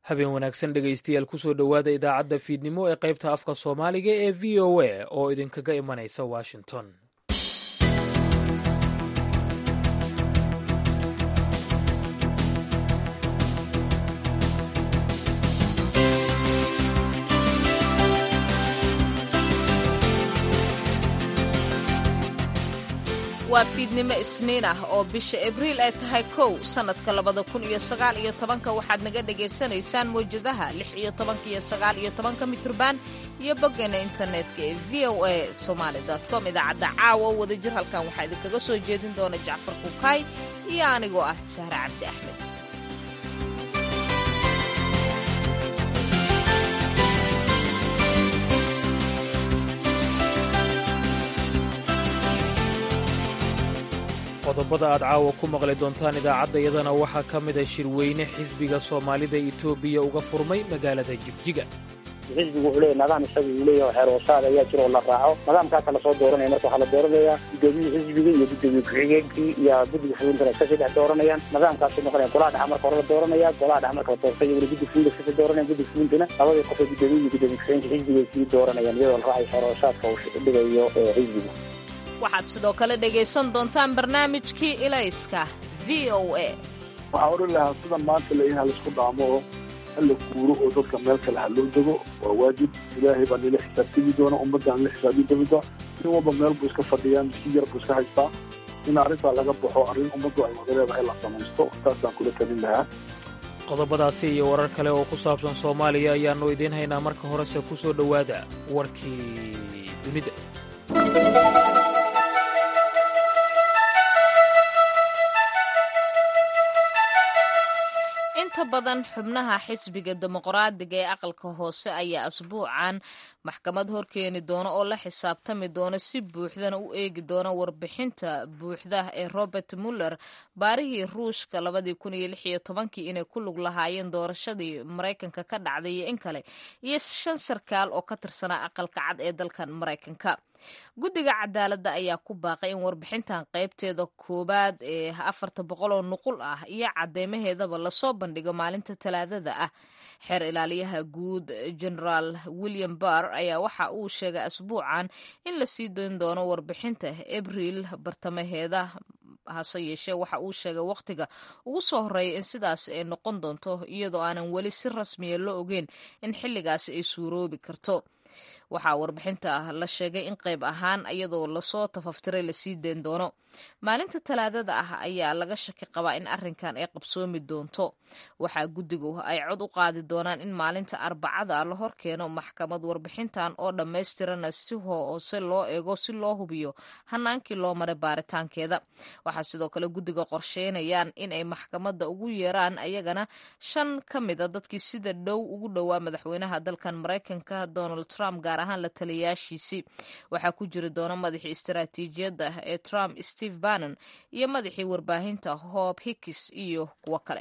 habeen wanaagsan dhegaystayaal kusoo dhowaada idaacadda fiidnimo ee qaybta afka soomaaliga ee v o a oo idinkaga imanaysa washington waa fiidnimo isniin ah oo bisha abriil ay tahay kow sannadka labada kun iyo sagaal iyo tobanka waxaad naga dhagaysanaysaan mawjadaha lix iyo tobanka iyo sagaal iyo tobanka mitrban iyo boggeena internetka ee v o a somaali com idaacadda caawa wada jir halkan waxaa idinkaga soo jeedin doona jacfar kukaay iyo anigoo ah sahre cabdi axmed qodobada aad caawa ku maqli doontaan idaacaddayadana waxaa ka mida shirweyne xisbiga soomaalida etoobiya uga furmay magaalada jigjiga xisbigu wuxuu leeyahy nidaam isaga uu leeyahay xeer hoosaad ayaa jira oo la raaco nidaamkaasa lasoo dooranaya marka waxaa la dooranayaa gudoomiyihii xisbiga iyo gudoomiye ku-xigeenkii iyo guddiga fuliintana iska sii dhex dooranayaan nidaamkaasuu noqonaya golaha dhexa marka hore la dooranaya golaha dhexa marka la doortay iyaguna guddi fulinta iska sii dooranaya guddiga fuliintana labadii qof ee gudoomiye iyo gudoomiye ku-xigeenka xisbiga ay sii dooranayaan iyadoo la raacayo xeer hoosaadka uu dhigayo xisbiga waxaad sidoo kale dhegaysan doontaan barnaamijkii ilayska v o a waxaa odhan lahaa sida maanta la in halaisku dhaamo oo hala guuro oo dadka meel kale ha loo dego waa waajib ilaahay baa nila xisaabtami doona ummadda nila xisaabi doonta nin walba meel buu iska fadhiyaa miski yar buu iska haystaa in arrintaa laga baxo arrin ummaddu ay wada leedahay la samaysto taasaan kula talin lahaa qodobadaasi iyo warar kale oo ku saabsan soomaaliya ayaannu idiin haynaa marka horese ku soo dhowaada warkii dunida inta badan xubnaha xisbiga dimuqraadiga ee aqalka hoose ayaa asbuucan maxkamad horkeeni doona oo la xisaabtami doona si buuxdana u eegi doona warbixinta buuxda ee robert muller baarihii ruushka labadii kun iyo lix iyo tobankii inay ku lug lahaayeen doorashadii maraykanka ka dhacday iyo in kale iyo shan sarkaal oo ka tirsanaa aqalka cad ee dalkan maraykanka guddiga cadaaladda ayaa ku baaqay in warbixintan qaybteeda koowaad ee afarta boqol oo nuqul ah iyo cadeymaheedaba lasoo bandhigo maalinta talaadada ah xeer ilaaliyaha guud generaal william barr ayaa waxa uu sheegay asbuucan in la sii doon doono warbixinta abriil bartamaheeda hase yeeshee waxa uu sheegay wakhtiga ugu soo horreeya in sidaas ay noqon doonto iyadoo aanan weli si rasmiya la ogeyn in xilligaasi ay suuroobi karto waxaa warbixinta la sheegay in qayb ahaan iyadoo lasoo tafaftiray lasii dayn doono maalinta talaadada ah ayaa laga shaki qabaa in arrinkan ay qabsoomi doonto waxaa guddigu ay cod u qaadi doonaan in maalinta arbacada la hor keeno maxkamad warbixintan oo dhammaystirana si hoose loo eego si loo hubiyo hanaankii loo maray baaritaankeeda waxaa sidoo kale guddiga qorsheynayaan in ay maxkamadda ugu yeeraan ayagana shan ka mida dadkii sida dhow ugu dhowaa madaxweynaha dalkan maraykanka donald trump gaar ahaan la taliyayaashiisii waxaa ku jiri doona madaxii istaraatiijiyadda ee trump steve bannon iyo madaxii warbaahinta hob hickis iyo kuwo kale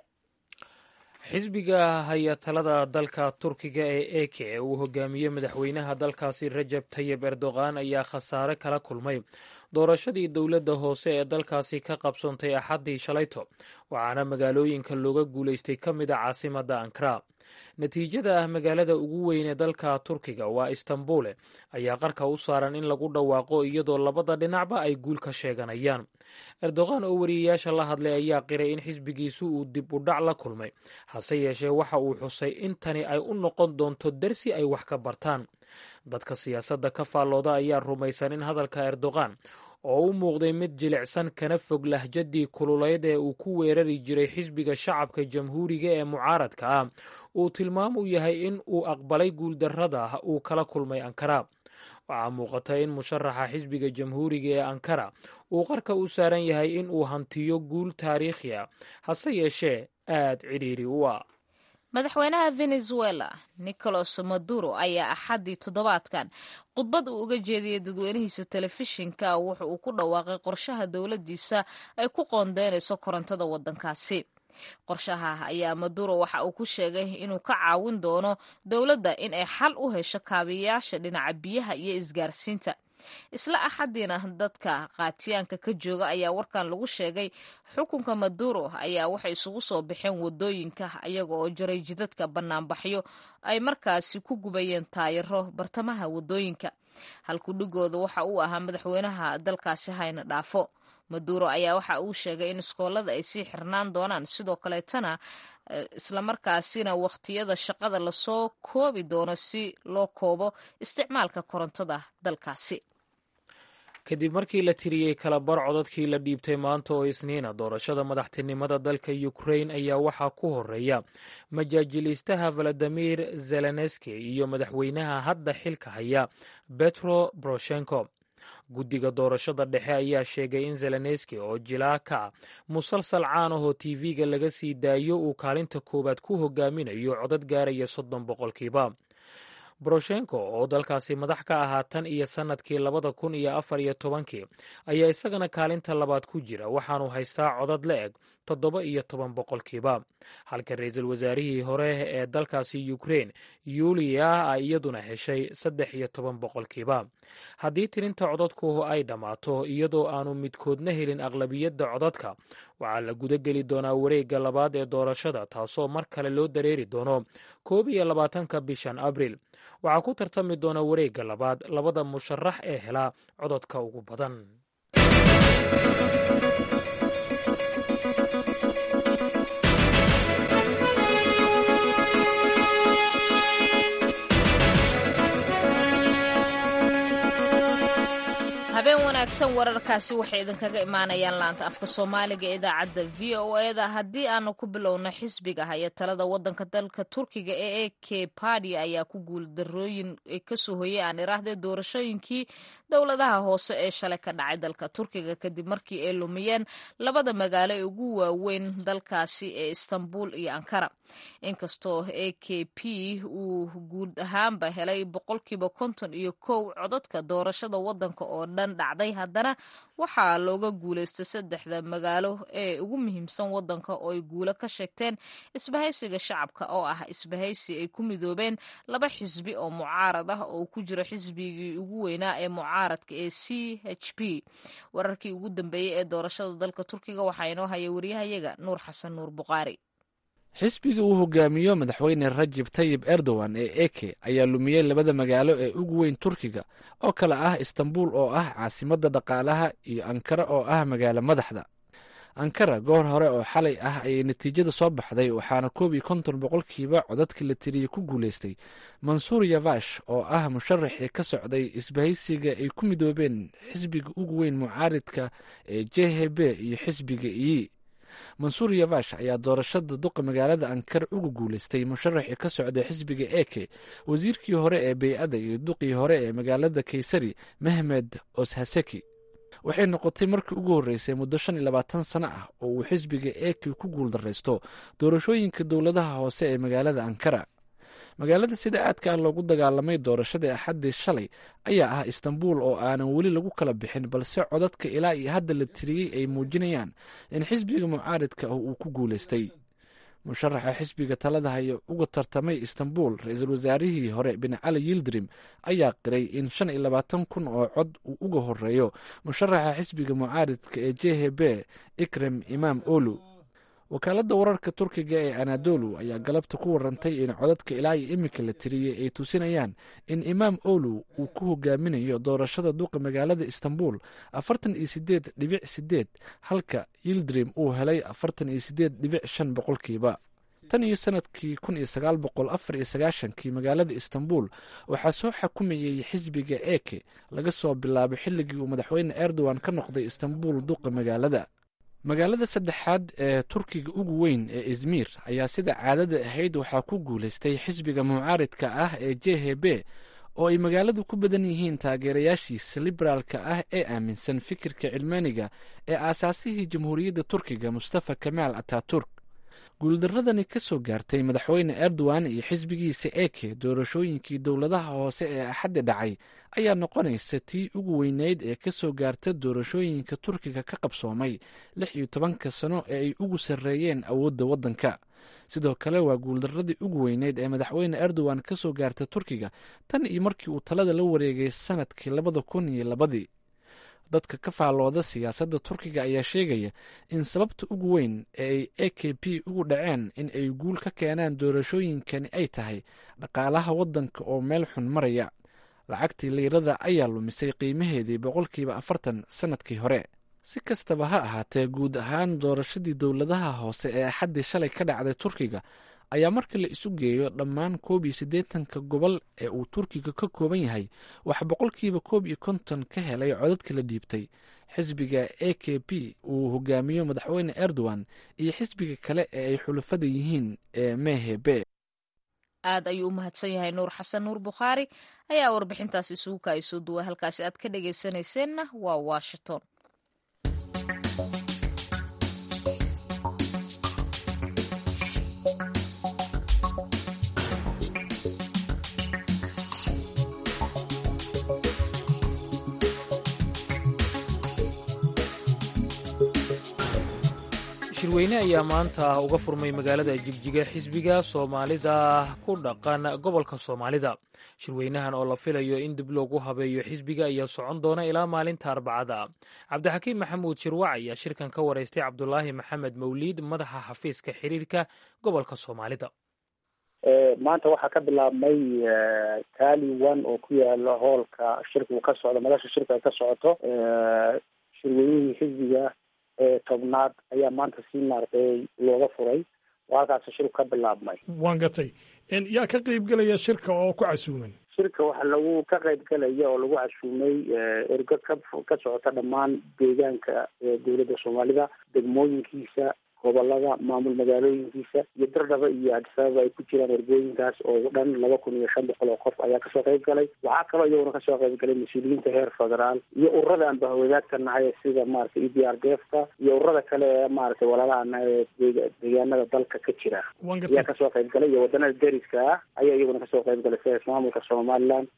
xisbiga haya talada dalka turkiga ee eke ee uu hogaamiye madaxweynaha dalkaasi rajab tayib erdogan ayaa khasaare kala kulmay doorashadii dowladda hoose ee dalkaasi ka qabsoontay axaddii shalayto waxaana magaalooyinka looga guulaystay ka mid a caasimadda ankara natiijada ah magaalada ugu weyn ee dalka turkiga waa istanbule ayaa qarka u saaran in lagu dhawaaqo iyadoo labada dhinacba ay guul ka sheeganayaan erdogan oo wariyeyaasha la hadlay ayaa qiray in xisbigiisu uu dib u dhac la kulmay hase yeeshee waxa uu xusay in tani ay u noqon doonto dersi ay wax ka bartaan dadka siyaasadda ka faallooda ayaa rumaysan in hadalka erdogan oo u muuqday mid jilicsan kana fog lahjadii kululeyd ee uu ku weerari jiray xisbiga shacabka jamhuuriga ee mucaaradka ah uu tilmaam u yahay in uu aqbalay guuldarrada uu kala kulmay ankara waxaa muuqata in musharaxa xisbiga jamhuuriga ee ankara uu qarka u saaran yahay in uu hantiyo guul taariikhi ah hase yeeshee aad cidhiiri u ah madaxweynaha venezuela nicolas maduro ayaa axaddii toddobaadkan khudbad uu uga jeediyey dadweynihiisa telefishinka wuxa uu ku dhawaaqay qorshaha dowladdiisa ay ku qoondeynayso korontada waddankaasi qorshaha ayaa maduro waxa uu ku sheegay inuu ka caawin doono dowladda in ay xal u hesho kaabiyayaasha dhinaca biyaha iyo isgaarsiinta isla axadiina dadka qaatiyaanka ka jooga ayaa warkan lagu sheegay xukunka maduro ayaa waxay isugu soo baxeen wadooyinka iyaga oo jaray jidadka banaanbaxyo ay markaasi ku gubayeen taayiro bartamaha wadooyinka halkudhigooda waxa uu ahaa madaxweynaha dalkaasi hayna dhaafo maduro ayaa waxa uu sheegay in iskoolada ay sii xirnaan doonaan sidoo kaleetana islamarkaasina wakhtiyada shaqada lasoo koobi doono si loo koobo isticmaalka korontada dalkaasi kadib markii la tiriyey kalabar codadkii la dhiibtay maanta oo isniina doorashada madaxtinimada dalka ukrain ayaa waxaa ku horeeya majaajiliistaha valadimir zelenski iyo madaxweynaha hadda xilka haya betro boroshenko guddiga doorashada dhexe ayaa sheegay in zelenski oo jilaa ka ah musalsal caan ahoo tv-ga laga sii daayo uu kaalinta koowaad ku hogaaminayo codad gaaraya soddon boqolkiiba boroshenko oo dalkaasi madax ka ahaa tan iyo sannadkii labada kun iyo afar iyo tobankii ayaa isagana kaalinta labaad ku jira waxaanu haystaa codad la eg toddoba iyo toban boqolkiiba halka ra-iisul wasaarihii hore ee dalkaasi ukrein yuliya a iyaduna heshay saddex iyo toban boqolkiiba haddii tirinta codadku ay dhammaato iyadoo aanu midkoodna helin aqlabiyadda codadka waxaa la gudageli doonaa wareegga labaad ee doorashada taasoo mar kale loo dareeri doono koob iyo labaatanka bishan abriil waxaa ku tartami doona wareegga labaad labada musharax ee hela codadka ugu badan habeen wanaagsan wararkaasi waxay idinkaga imaanayaan laanta afka soomaaliga ee idaacadda v o eda haddii aanu ku bilowno xisbiga haya talada wadanka dalka turkiga ee e k badi ayaa ku guuldarooyin kasoo hoyay aan iraahdee doorashooyinkii dowladaha hoose ee shalay ka dhacay dalka turkiga kadib markii ay lumiyeen labada magaalo ee ugu waaweyn dalkaasi ee istanbul iyo ankara inkastoo e k p uu guud ahaanba helay boqolkiiba konton iyo kow codadka doorashada wadanka oo dhan dhacday haddana waxaa looga guulaystay saddexda magaalo ee ugu muhiimsan wadanka oo ay guulo ka sheegteen isbahaysiga shacabka oo ah isbahaysi ay ku midoobeen laba xisbi oo mucaarad ah oo ku jiro xisbigii ugu weynaa ee mucaaradka ee c h p wararkii ugu dambeeyey ee doorashada dalka turkiga waxaa inoo haya wariyahayaga nuur xasan nuur buqaari xisbiga uu hogaamiyo madaxweyne rajib tayib erdogan ee eke ayaa lumiyey labada magaalo ee ugu weyn turkiga oo kale ah istanbul oo ah caasimadda dhaqaalaha iyo ankara oo ah magaalo madaxda ankara goor hore oo xalay ah ayay natiijada soo baxday waxaana koob iyo konton boqolkiiba codadkii la tiriyey ku guulaystay mansuur yavash oo ah musharaxii ka socday isbahaysiga ay ku midoobeen xisbiga ugu weyn mucaaridka ee j h b iyo xisbiga iyi mansuur yavash ayaa doorashada duqa magaalada ankara uga guulaystay musharaxii ka socda xisbiga eke wasiirkii hore ee bey-ada iyo duqii hore ee magaalada kaysari mehmed oshaseki waxay noqotay markii ugu horreysay muddo shan iyo labaatan sano ah oo uu xisbiga eke ku guuldaraysto doorashooyinka dowladaha hoose ee magaalada ankara magaalada sida aadka ah loogu dagaalamay doorashadii axaddii shalay ayaa ah istanbul oo aanan weli lagu kala bixin balse codadka ilaa iyo hadda la tiriyey ay muujinayaan in xisbiga mucaaridka ah uu ku guulaystay musharaxa xisbiga talada haya uga tartamay istanbul ra-iisul wasaarihii hore bin cali yildrim ayaa qiray in shan iyo labaatan kun oo cod uu uga horeeyo musharaxa xisbiga mucaaridka ee j h b ikrem imaam olu wakaaladda wararka turkiga ee anadolu ayaa galabta ku warantay in codadka ilaa iyo iminka la tiriyey ay tusinayaan in imaam olu uu ku hogaaminayo doorashada duqa magaalada istanbul afartan iyo sideed dhibic sideed halka yildrim uu helay afartan iyo sideed dhibic shan boqolkiiba tan iyo sanadkii kun iyo sagaal boqol afar iyo sagaashankii magaalada istanbul waxaa soo xakumayey xisbiga eke laga soo bilaabo xilligii uu madaxweyne erdogan ka noqday istanbul duqa magaalada magaalada saddexaad ee turkiga ugu weyn ee izmir ayaa sida caadada ahayd waxaa ku guulaystay xisbiga mucaaridka ah ee j h b oo ay magaaladu ku badan yihiin taageerayaashiisa liberaalka ah ee aaminsan fikirka cilmaaniga ee aasaasihii jamhuuriyadda turkiga mustafa kamaal ataturk guuldaradani ka soo gaartay madaxweyne erdogan iyo xisbigiisa eke doorashooyinkii dowladaha hoose ee axaddi dhacay ayaa noqonaysa tii ugu weyneyd ee ka soo gaarta doorashooyinka turkiga ka qabsoomay lix iyo tobanka sano ee ay ugu sarreeyeen awoodda waddanka sidoo kale waa guuldaradii ugu weyneyd ee madaxweyne erdogan ka soo gaarta turkiga tan iyo markii uu talada la wareegay sanadkii labada kun iyo labadii dadka ka faallooda siyaasadda turkiga ayaa sheegaya in sababta ugu weyn ee ay a k p ugu dhaceen in ay guul ka keenaan doorashooyinkani ay tahay dhaqaalaha waddanka oo meel xun maraya lacagtii liirada ayaa lumisay qiimaheedii boqolkiiba afartan sannadkii hore si kastaba ha ahaatee guud ahaan doorashadii dowladaha hoose ee axaddii shalay ka dhacday turkiga ayaa marka la isu geeyo dhammaan koob iyo siddeetanka gobol ee uu turkiga ka kooban yahay wax boqolkiiba koob iyo konton ka helay codadka la dhiibtay xisbiga a k p uu hogaamiyo madaxweyne erdogan iyo xisbiga kale ee ay xulafada yihiin ee mehebe aad ayuu u mahadsan yahay nuur xasan nuur bukhaari ayaa warbixintaas isugu kaayso duwa halkaasi aad ka dhagaysanayseena waa washington shirweyne ayaa maanta uga furmay magaalada jigjiga xisbiga soomaalida ku dhaqan gobolka soomaalida shirweynahan oo la filayo in dib loogu habeeyo xisbiga ayaa socon doona ilaa maalinta arbacada cabdixakiim maxamuud shirwac ayaa shirkan ka waraystay cabdulaahi maxamed mawliid madaxa xafiiska xiriirka gobolka soomaalida maanta waxaa ka bilaabmay taali one oo ku yaala hoolka shirku ka socdo madasha shirka ka socoto shirweynihii xisbiga tobnaad ayaa maanta si maaragtay looga furay oo halkaas shirku ka bilaabmay waan gatay yaa ka qeybgelaya shirka oo ku casuuman shirka waxaa lagu ka qayb galaya oo lagu casuumay ergo ka ka socota dhammaan deegaanka dowladda soomaalida degmooyinkiisa gobolada maamul magaalooyinkiisa iyo dardhaba iyo adisababa ay ku jiraan ergooyinkaas oo dhan laba kun iyo shan boqol oo qof ayaa kasoo qayb galay waxaa kaloo iyaguna kasoo qayb galay mas-uuliyiinta heer federaal iyo ururada aan bahwadaagka nahay sida maratay e d r d f ka iyo ururada kale ee maratay walaalahana ee deegaanada dalka ka jira ayaa kasoo qayb galay iyo wadanada deriska ah ayaa iyaguna kasoo qayb galay sida ismaamulka somaliland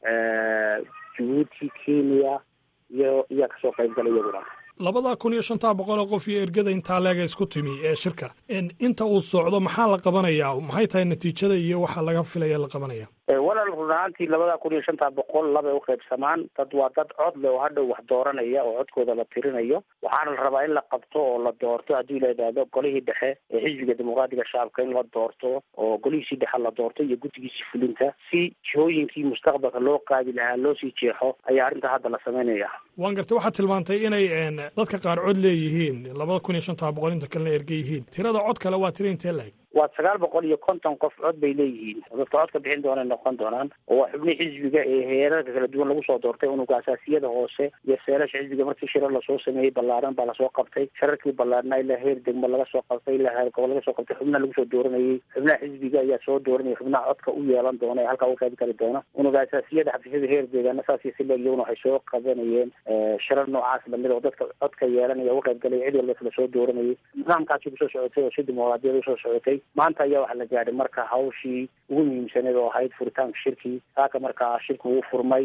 jabuuti kenya iyo iyaa kasoo qayb galay iyaguna labada kun iyo shantaa boqol oo qof iyo ergada intaa leega isku timi ee shirka inta uu socdo maxaa la qabanayaa maxay tahay natiijada iyo waxa laga filaya la qabanaya walaal run ahaantii labada kun iyo shantaa boqol labay uqaybsamaan dad waa dad cod leh oo hadhow wax dooranaya oo codkooda la tirinayo waxaana la rabaa in la qabto oo la doorto haddii la idhaahdo golihii dhexe ee xisbiga dimuqraatiga shacabka in la doorto oo golihiisii dhexe la doorto iyo guddigiisii fulinta si jihooyinkii mustaqbalka loo qaadi lahaa loo sii jeexo ayaa arrinta hadda la samaynaya waan gartay waxaad tilmaantay inay dadka qaar cod leeyihiin labada kun iyo shantaa boqol inta kalena erge yihiin tirada cod kale waa tira intee laeg waa sagaal boqol iyo konton qof cod bay leeyihiin dadka cod ka bixin doonay noqon doonaan oo waa xubnihii xisbiga ee heerarka kala duwan lagu soo doortay unuga asaasiyada hoose iyo seelasha xisbiga markii shirar lasoo sameeyey ballaaran baa lasoo qabtay shararkii ballaarnaa ilaa heer degmo laga soo qabtay ilaa heer gobol laga soo qabtay xubnaha lagu soo dooranayey xubnaha xisbiga ayaa soo dooranayay xubnaha codka u yeelan doona ee halkaa uga qayb gali doona unuga asaasiyada xafiisyada heer deegaana saasi si leeg iyaguna waxay soo qabanayeen shirar noocaas lamid oo dadka codka yeelanaya uga qayb galaya cid walba isla soo dooranayay nidaamkaasi kusoo socotay oo si dimuqraadiyada usoo socotay maanta ayaa waxaa la gaadhay marka hawshii ugu muhiimsaneed oo ahayd furitaanka shirkii saaka markaa shirku uu furmay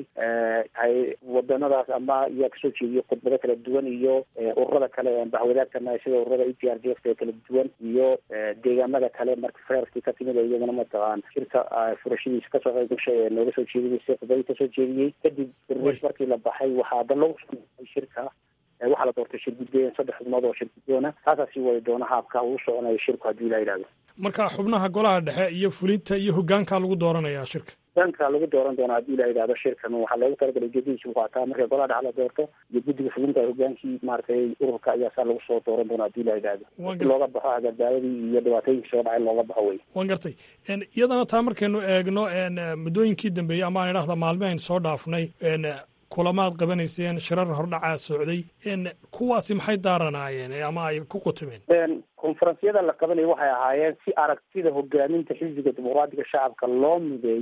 hay wadanadaas ama iyaa kasoo jeediyey khudbado kala duwan iyo ururada kale ee bahwadaagtana sida ururada e t r d f ee kala duwan iyo deegaamada kale marka feerkii ka timid oo iyaguna mataqaan shirka furashadiisa kasoo qayb gashay ee nooga soo jeedinaysay khudbadii kasoo jeediyey kadib birneys markii la baxay waxaa dan lagu soo shirka waxaa la doortay shir guddoon saddex xubnood oo shir guddoona taasaa sii wadi doona haabka uu soconayo shirku haddii la yidhahdo marka xubnaha golaha dhexe iyo fulinta iyo hogaankaa lagu dooranayaa shirka hogaanka lagu dooran doona haddii la yidhahdo shirkan waxaa loogu talagalay ujeedadiisu qaataa marka golaha dhexe la doorto iyo guddiga fulinta hogaankii maaragtay ururka ayaa saa lagu soo dooran doona haddii la yidhahdo si looga baxo agadaadadii iyo dhibaatooyinkii soo dhacay looga baxo wey waan gartay iyadana taa markaynu eegno muddooyinkii dambeeyey ama aan idhahda maalmahaynu soo dhaafnay kulamaad qabanayseen shirar hordhacaa socday kuwaasi maxay daaranaayeen ama ay ku qutumeen konferensyada la qabanaya waxay ahaayeen si aragtida hogaaminta xisbiga dimuqraatiga shacabka loo mideeyo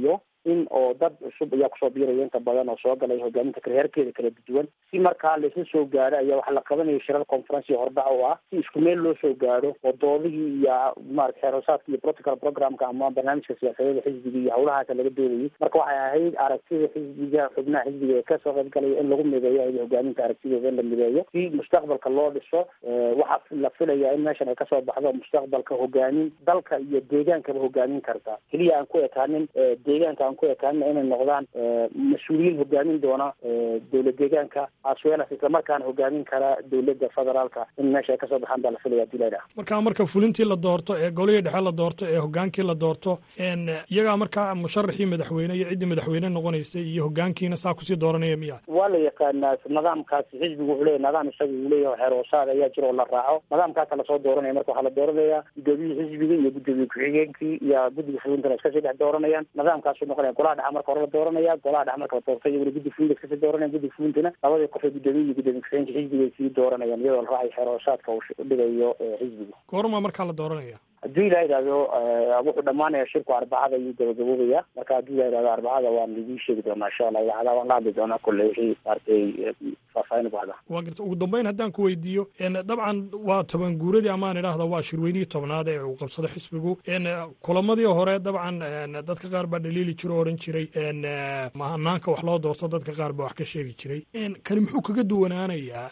in oo dad cusub ayaa kusoo biiraya inta badan oo soo galay hogaaminta karheerkeeda kala duwan si markaa laisla soo gaaro ayaa waxaa la qabanaya shirar conferency hordhac oo ah si isku meel loo soo gaaro oo doodihii iyo maarata xeeroosaadka iyo protocol programka ama barnaamijka siyaasadeeda xisbiga iyo hawlahaasa laga doodayay marka waxay ahayd aragtida xisbiga xubnaha xisbiga ee kasoo qayb galaya in lagu mideeyo ay hogaaminta aragtidooda in la mideeyo si mustaqbalka loo dhiso waxaa la filaya in meeshan ay kasoo baxdo mustaqbalka hogaamin dalka iyo deegaankaba hogaamin karta keliya aan ku ekaanin deegaanka aan ku ekaanin inay noqdaan mas-uuliyiin hogaamin doona dowlad deegaanka aswelas islamarkaana hogaamin kara dowladda federaalka in meesha ay kasoo baxaan baa la filaya dilayda markaa marka fulintii la doorto ee golihii dhexe la doorto ee hogaankii la doorto iyagaa markaa musharaxii madaxweyne iyo ciddii madaxweyne noqonaysay iyo hogaankiina saa kusii dooranaya miya waa la yaqaanaa nidaamkaasi xisbigu wuxuu leeyahy nidaam isaga uu leeyahay xeeroosaad ayaa jira oo la raaco nidaamkaasa lasoo dooranaya marka waxaa la dooranaya gudoomiyihii xisbiga iyo gudoomiye ku-xigeenkii iyo guddiga fulintana iskasii dhex dooranayaan nidaamkaasu noqonaya golaha dhexa marka hore la dooranaya golaha dhexa marka la doorto iyaguna guddi fulinta iskasii dooranaya guddiga fulintana labadii qof ee gudoomiye iyo gudoomiye ku-xigeenka xisbiga ay sii dooranayaan iyadoo la raacay xeeroosaadka uu dhigayo xisbigu goormaa markaa la dooranaya haddii la yidhahdo wuxuu dhamaanaya shirku arbacada ayuu gabagaboobaya marka haddii la yidhahdo arbacada waan idii sheegi doonaa insha allah idaacadaha waan la hadli doonaa kolle wixii maaragtay faahfaahin baxda waa garta ugu dambeyn haddaan ku weydiiyo dabcan waa toban guuradii amaan idhaahda waa shirweynihii tobnaad ee uu qabsado xisbigu kulamadii hore dabcan dadka qaar baa dhaliili jiro o odhan jiray mahanaanka wax loo doorto dadka qaar baa wax ka sheegi jiray kani muxuu kaga duwanaanayaa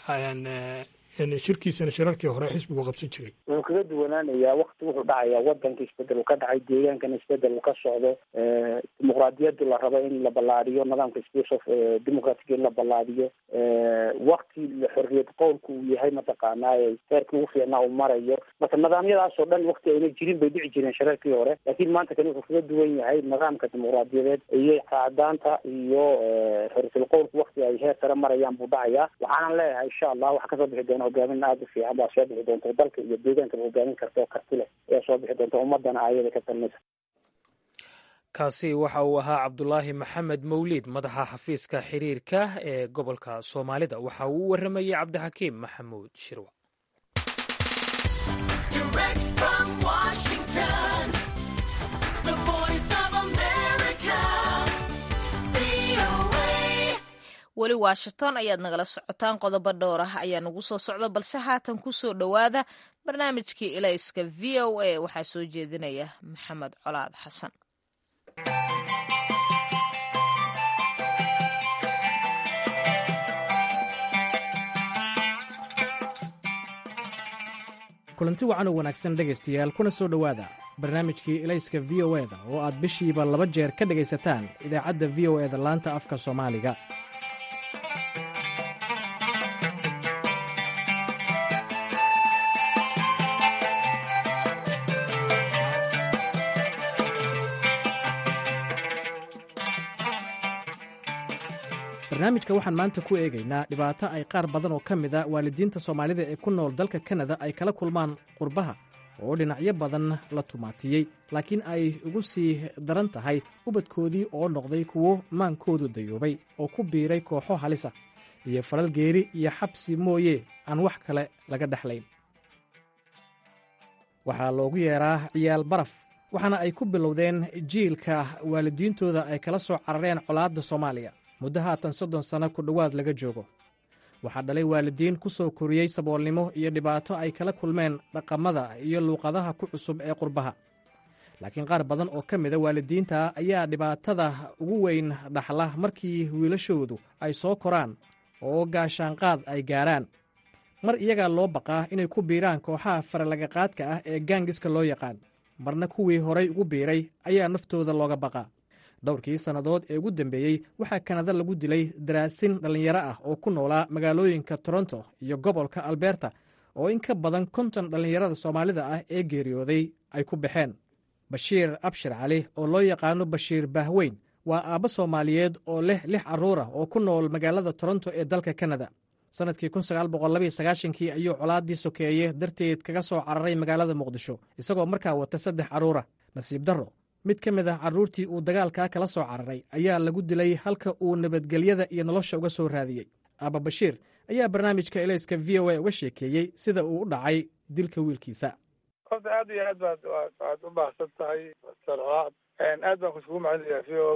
shirkiisana shirarkii hore xisbigu qabsan jiray wuxuu kaga duwanaanayaa wakti wuxuu dhacaya wadanka isbedel uu ka dhacay deegaankana isbedel uu ka socdo dimuqraadiyadu la rabo in la ballaadiyo nidaamka space of democratic in la ballaadiyo wakti xorriyad qowlku uu yahay mataqaanaa heerkii ugu fiicnaa uu marayo marka nidaamyadaas oo dhan wakti ayna jirin bay dhici jireen shirarkii hore laakiin maanta kani wuxuu kaga duwan yahay nidaamka dimuqraadiyadeed iyo qaadaanta iyo xorriyatul qowlku wakti ay heer sare marayaan buu dhacayaa waxaanan leeyahay insha allah waxa kasoo bixi doona hogaamin aada u fiican baa soo bixi doonta dalka iyo deegaankaba hogaamin karta oo karti leh ayaa soo bixi doonta ummadana ayada ka talinaysa kaasi waxa uu ahaa cabdulaahi maxamed mawliid madaxa xafiiska xiriirka ee gobolka soomaalida waxa uu u waramayey cabdixakiim maxamuud shirwa weli washington ayaad nagala socotaan qodobo dhowr ah ayaa nagu soo socda balse haatan ku soo dhowaada barnaamijkii ilayska v o a waxaa soo jeedinaya maxamed colaad xasan kulanti wacan oo wanaagsan dhegaystayaal kuna soo dhowaada barnaamijkii ilayska v o eda oo aad bishiiba laba jeer ka dhegaysataan idaacadda v o eda laanta afka soomaaliga barnaamijka waxaan maanta ku eegaynaa dhibaato ay qaar badan oo ka mid a waalidiinta soomaalida ee ku nool dalka kanada ay kala kulmaan qurbaha oo dhinacyo badan la tumaatiyey laakiin ay ugu sii daran tahay ubadkoodii oo noqday kuwo maankoodu dayoobay oo ku biiray kooxo halisa iyo falal geeri iyo xabsi mooye aan wax kale laga dhexlayn waxaa loogu yeeraa ciyaal baraf waxaana ay ku bilowdeen jiilka waalidiintooda ay kala soo carareen colaadda soomaaliya muddo haatan soddon sanno ku dhowaad laga joogo waxaa dhalay waalidiin ku soo koriyey saboolnimo iyo dhibaato ay kala kulmeen dhaqamada iyo luuqadaha ku cusub ee qurbaha laakiin qaar badan oo ka mida waalidiinta ayaa dhibaatada ugu weyn dhaxla markii wiilashoodu ay soo koraan oo gaashaanqaad ay gaaraan mar iyagaa loo baqaa inay ku biiraan kooxaha faralagaqaadka ah ee gaangiska loo yaqaan marna kuwii horay ugu biiray ayaa naftooda looga baqaa dhowrkii sannadood ee ugu dambeeyey waxaa kanada lagu dilay daraasin dhallinyaro ah oo ku noolaa magaalooyinka toronto iyo gobolka alberta oo in ka badan konton dhallinyarada soomaalida ah ee geeriyooday ay ku baxeen bashiir abshir cali oo loo yaqaano bashiir bahweyn waa aabbo soomaaliyeed oo leh lix carruur ah oo ku nool magaalada toronto ee dalka kanada sannadkii kii ayuu colaaddii sokeeye darteed kaga soo cararay magaalada muqdisho isagoo markaa wata saddex carruura nasiib darro mid ka mid ah carruurtii uu dagaalkaa kala soo cararay ayaa lagu dilay halka uu nabadgelyada iyo nolosha uga soo raadiyey aaba bashiir ayaa barnaamijka elayska v o a uga sheekeeyey sida uu u dhacay dilka wiilkiisa horta aad iyo aad baad waad u baahsan tahay sarcolaad aad baan kusugu macelinayaa v o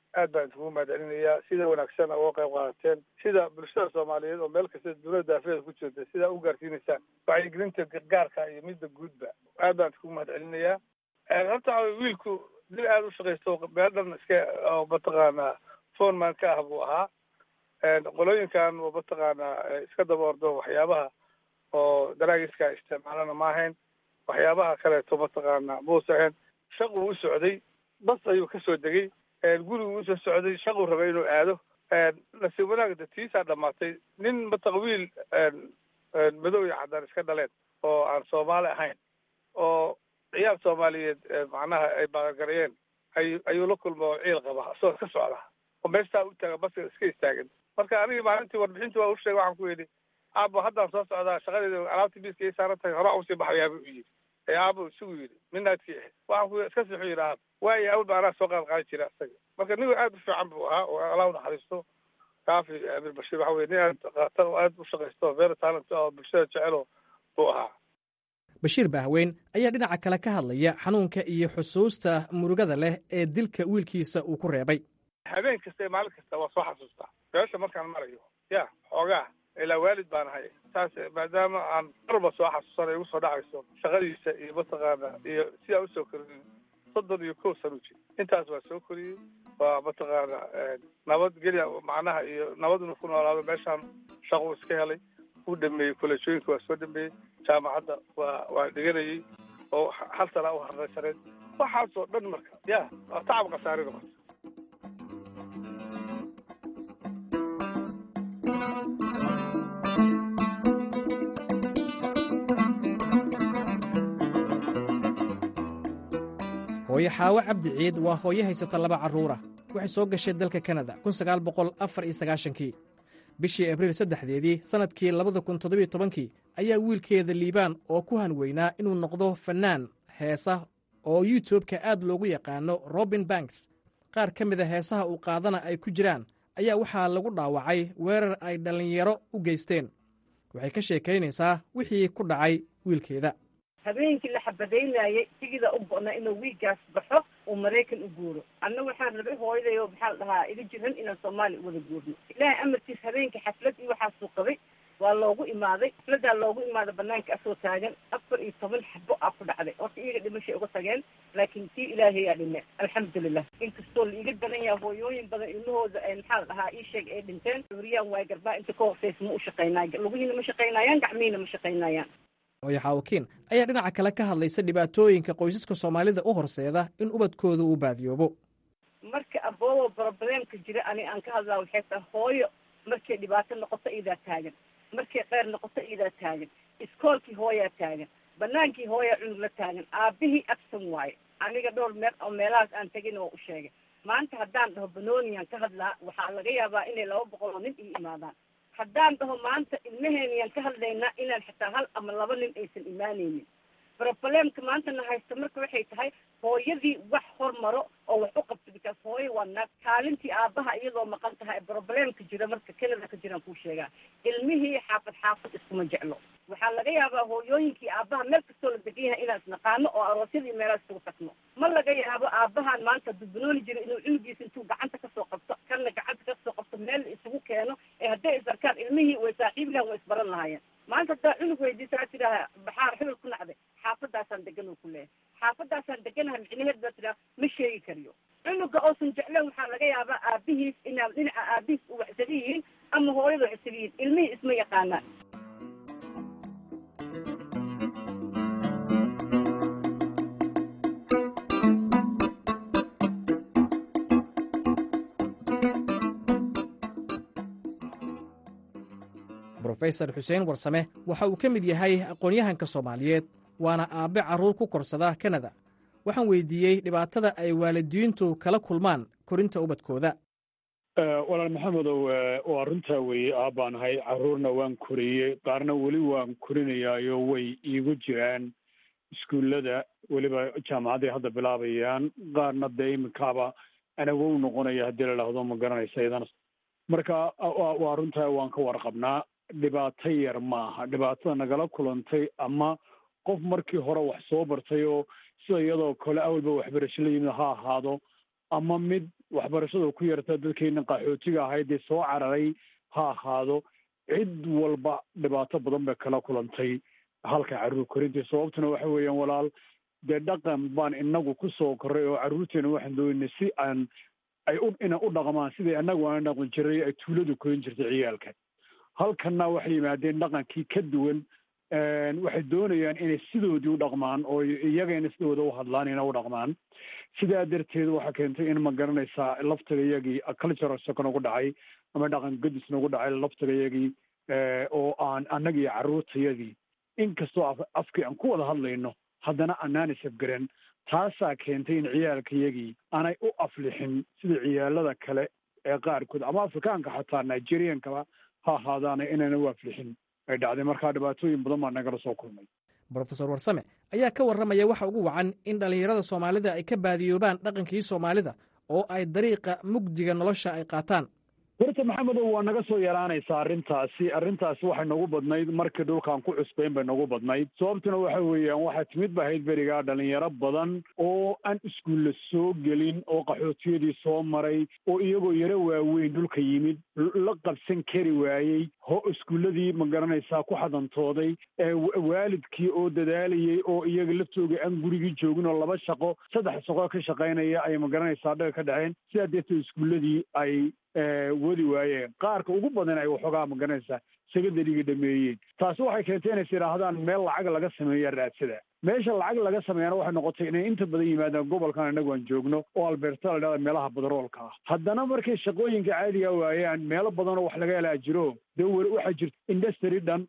aad baan iskugu mahadcelinayaa sida wanaagsan uga qayb qaadateen sida bulshada soomaaliyeed oo meel kasta dowladda daafeeda ku jirta sidaa u gaarsiinaysaan wacyigelinta gargaarka iyo midda guudba aad baan iskugu mahadcelinayaa horta waxa wiilku dil aada u shaqaysto meel dhan iska oo mataqaanaa foreman ka ah buu ahaa qolooyinkan oo mataqaanaa iska daba ordo waxyaabaha oo daraagiska isticmaalana ma ahayn waxyaabaha kaleeto mataqaanaa muusa ahayn shaquu u socday bas ayuu kasoo degay gurigu usoo socday shaquu rabay inuu aado nasiib wanaagda tiisaa dhamaatay nin mataqwiil madow iyo caddaan iska dhaleen oo aan soomaali ahayn oo ciyaal soomaaliyeed macnaha ay baaqagareeyeen ay ayuu la kulma oo ciil qaba isagoo iska socda oo meestaa u taaga baska iska istaagan marka anigii maalintii warbixintii waa u sheegay waxaan ku yidhi aabo haddaan soo socdaa shaqadeeda alaabtii miiska ii saaran tahay horaa usii baxayaaba u yidhi ee aabo isugu yidhi midnaadkii ahayd waxaan ku iska sixu yidhi aab waayo awal ba anaa soo qaad qaadi jira isaga marka nin aad u fiican buu ahaa oo allah u naxariisto kaafi amir bashiir waxa weye nin aad qatar oo aad u shaqaysto very talent oo bulshada jecelo buu ahaa bashiir bahweyn ayaa dhinaca kale ka hadlaya xanuunka iyo xusuusta murugada leh ee dilka wiilkiisa uu ku reebay habeen kasta iyo maalin kasta waa soo xasuustaa meesha markaan marayo ya xoogaa ilaa waalid baan ahay saas maadaama aan marba soo xasuusanayo igu soo dhacayso shaqadiisa iyo mataqaana iyo sidaa usoo koriyey soddon iyo kow sano jir intaas waa soo koriyey waa mataqaana nabadgelya macnaha iyo nabad inuu ku noolaado meeshaan shaquu iska helay uu dhameeyey kolleejooyinka waa soo dhameeyey jaamacadda waa waa dhiganayey oo hal sanaa u harraysaneed waxaasoo dhan marka ya waa tacab khasaari noqota hooyo xaawo cabdi ciid waa hooyo haysata laba carruura waxay soo gashay dalka kanada kii bishii abriil saddexdeedii sannadkii labada kun toddobiyo tobankii ayaa wiilkeeda liibaan oo ku hanweynaa inuu noqdo fannaan heesa oo youtubeka aad loogu yaqaano robin banks qaar ka mida heesaha uu qaadana ay ku jiraan ayaa waxaa lagu dhaawacay weerar ay dhallinyaro u geysteen waxay ka sheekaynaysaa wixii ku dhacay wiilkeeda habeenkii la xabadaynayay sigida u go'na inuu wiigaas baxo uu maraykan u guuro anna waxaan rabay hooyaday oo maxaa la dhahaa iga jiran inaan soomaaliya u wada guurno ilaahay amarkiis habeenkii xaflad iyo waxaasuu qabay waa loogu imaaday xafladaa loogu imaaday banaanka asoo taagan afar iyo toban xabo aa ku dhacday horta iyaga dhimashay uga tageen laakiin tii ilaahayaa dhime alxamdulilah inkastoo la iga badan yaha hooyooyin badan ilmahooda maxaa la dhahaa ii sheeg ay dhinteen uriyaan waay garbaa inta ka hortaysa ma u shaqaynayo lugihiina ma shaqaynayaan gacmihiina ma shaqaynayaan hooyo xaawakiin ayaa dhinaca kale ka hadlaysa dhibaatooyinka qoysaska soomaalida u horseeda in ubadkooda uu baadiyoobo marka aboobo brobleemka jira ani aan ka hadlaa waxay tahay hooyo markay dhibaato noqoto iidaa taagan markay qeyr noqoto iidaa taagan iskoolkii hooyaa taagan banaankii hooyaa cunug la taagan aabihii absan waaye aniga dhowr meel oo meelahaas aan tegin oo u sheegay maanta haddaan dhaho banooniyan ka hadlaa waxaa laga yaabaa inay laba boqol oo nin ii imaadaan haddaan dhaho maanta ilmaheeniyaan ka hadlaynaa inaan xitaa hal ama laba nin aysan imaanaynin brobleemka maantana haysta marka waxay tahay hooyadii wax hormaro oo wax u qabto bikaas hooyo waa naag kaalintii aabaha iyadoo maqan tahay brobleemka jira marka canada ka jiraan kuu sheegaa ilmihii xaafad xaafad iskuma jeclo waxaa laga yaabaa hooyooyinkii aabaha meel kastoo la degan yahay inaan isnaqaano oo aroosyadii meelaha isugu tagno ma laga yaabo aabahan maanta dubanooni jira inuu cunugiisa intuu gacanta kasoo qabto kanna gacanta kasoo qabto meel isugu keeno ee hadday isarkaan ilmihii way saaxiib lahan way isbaran lahaayeen maanta haddaa cunug weydiisa aa tidhaaha baxaar xibel ku nacday xaafadaasaan degan oo ku leeyahay xaafadaasaan deganaha micnaheed baa tidhaha ma sheegi kariyo cunuga oosan jecleen waxaa laga yaabaa aabihiis inaa dhinaca aabihiis u wax isaga yihiin ama hooyada wax isaga yihiin ilmihii isma yaqaanaan brofesor xuseen warsame waxa uu ka mid yahay aqoon-yahanka soomaaliyeed waana aabbe carruur ku korsada kanada waxaan weydiiyey dhibaatada ay waalidiintu kala kulmaan korinta ubadkooda walaal maxamedow waa runtaa weeye aabbaan ahay carruurna waan koriyey qaarna weli waan korinayaayo way iigu jiraan iskuullada weliba jaamacadday hadda bilaabayaan qaarna dee iminkaaba anagow noqonaya haddii la dhahdo ma garanaysa idana marka waa runtaa waan ka warqabnaa dhibaato yar ma aha dhibaatada nagala kulantay ama qof markii hore wax soo bartay oo sida iyadoo kale awalba waxbarasho la yimid ha ahaado ama mid waxbarashadu ku yarta dadkeena qaxootiga ahayd dee soo cararay ha ahaado cid walba dhibaato badan bay kala kulantay halka carruur korintii sababtuna waxa weeyaan walaal dee dhaqan baan inagu ku soo korray oo carruurteena waxaan doonay si aan ay u ina u dhaqmaan sidai annagu aan dhaqan jiray ay tuuladu korin jirtay ciyaalka halkanna waxay yimaadeen dhaqankii ka duwan waxay doonayaan inay sidoodii u dhaqmaan oo iyagayna sidooda u hadlaan ina u dhaqmaan sidaa darteed waxaa keentay in ma garanaysaa laftiga iyagii cultural shock nagu dhacay ama dhaqan gadis nagu dhacay laftiga iyagii oo aan annagii carruurtayadii inkastoo afkii aan ku wada hadlayno haddana anaan isafgaran taasaa keentay in ciyaalka iyagii aanay u aflixin sida ciyaalada kale ee qaarkood ama afrikaanka xataa nigeriankaba ha ahaadaana inayna u aflixin ay dhacday markaa dhibaatooyin badan baa nagala soo kulmay brofesor warsame ayaa ka warramaya waxa ugu wacan in dhallinyarada soomaalida ay ka baadiyoobaan dhaqankii soomaalida oo ay dariiqa mugdiga nolosha ay qaataan horta maxamedow waa naga soo yaraanaysaa arrintaasi arrintaasi waxay nagu badnayd markii dhulkaan ku cusbayn bay nagu badnayd sababtuna waxa weeyaan waxaa timid ba ahayd berigaa dhalinyaro badan oo aan iskuulla soo gelin oo qaxootiyadii soo maray oo iyagoo yaro waaweyn dhulka yimid la qabsan kari waayey ho iskuulladii ma garanaysaa ku xadantooday waalidkii oo dadaalayey oo iyaga laftooga aan gurigii joogin oo laba shaqo saddex shaqo ka shaqaynaya ay ma garanaysaa dhaga ka dhaceen sidaa darteed iskuulladii ay wadi waayeen qaarka ugu badan ay waxoogaa ma garanaysaa secondariga dhameeyeen taasi waxay keentay inays yidhaahdaan meel lacag laga sameeya raadsada meesha lacag laga sameeyana waxay noqotay inay inta badan yimaadaan gobolkan inagu aan joogno oo alberta la dhahda meelaha badaroolka ah haddana markay shaqooyinka caadiga waayaan meelo badanoo wax laga helaa jiro dee weli waxaa jirta industry dhan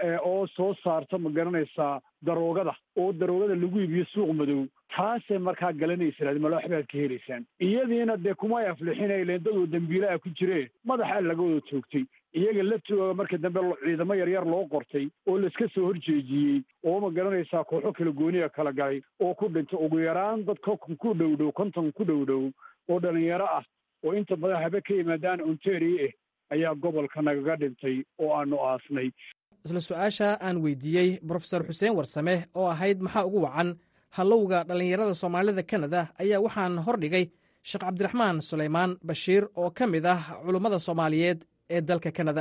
oo soo saarta ma garanaysaa daroogada oo daroogada lagu iibiyo suuq madow taasay markaa galanaysa malo waxbaad ka helaysaan iyadiina dee kumay aflixinayleen dadoo dembiilaha ku jiree madaxaa laga wada toogtay iyaga laftooga marka dambe ciidamo yaryar loo qortay oo laiska soo horjeejiyey oo ma garanaysaa kooxo kala gooniya kala galay oo ku dhintay ugu yaraan dad konton ku dhow dhow konton ku dhow dhow oo dhalinyaro ah oo inta badan habe ka yimaadaan ontario ah ayaa gobolka nagaga dhintay oo aanu aasnay isla su-aasha aan weydiiyey brofesor xuseen warsame oo ahayd maxaa ugu wacan hallowga dhallinyarada soomaalida kanada ayaa waxaan hordhigay sheekh cabdiraxmaan sulaymaan bashiir oo ka mid ah culummada soomaaliyeed ee dalka kanada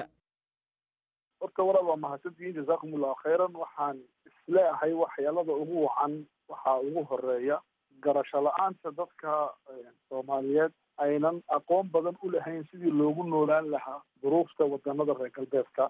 horta walaal waa mahadsantihiin jazaakum allahu khayran waxaan isleeahay waxyaalada ugu wacan waxaa ugu horeeya garasho la-aanta dadka soomaaliyeed aynan aqoon badan u lahayn sidii loogu noolaan lahaa duruufta wadanada reer galbeedka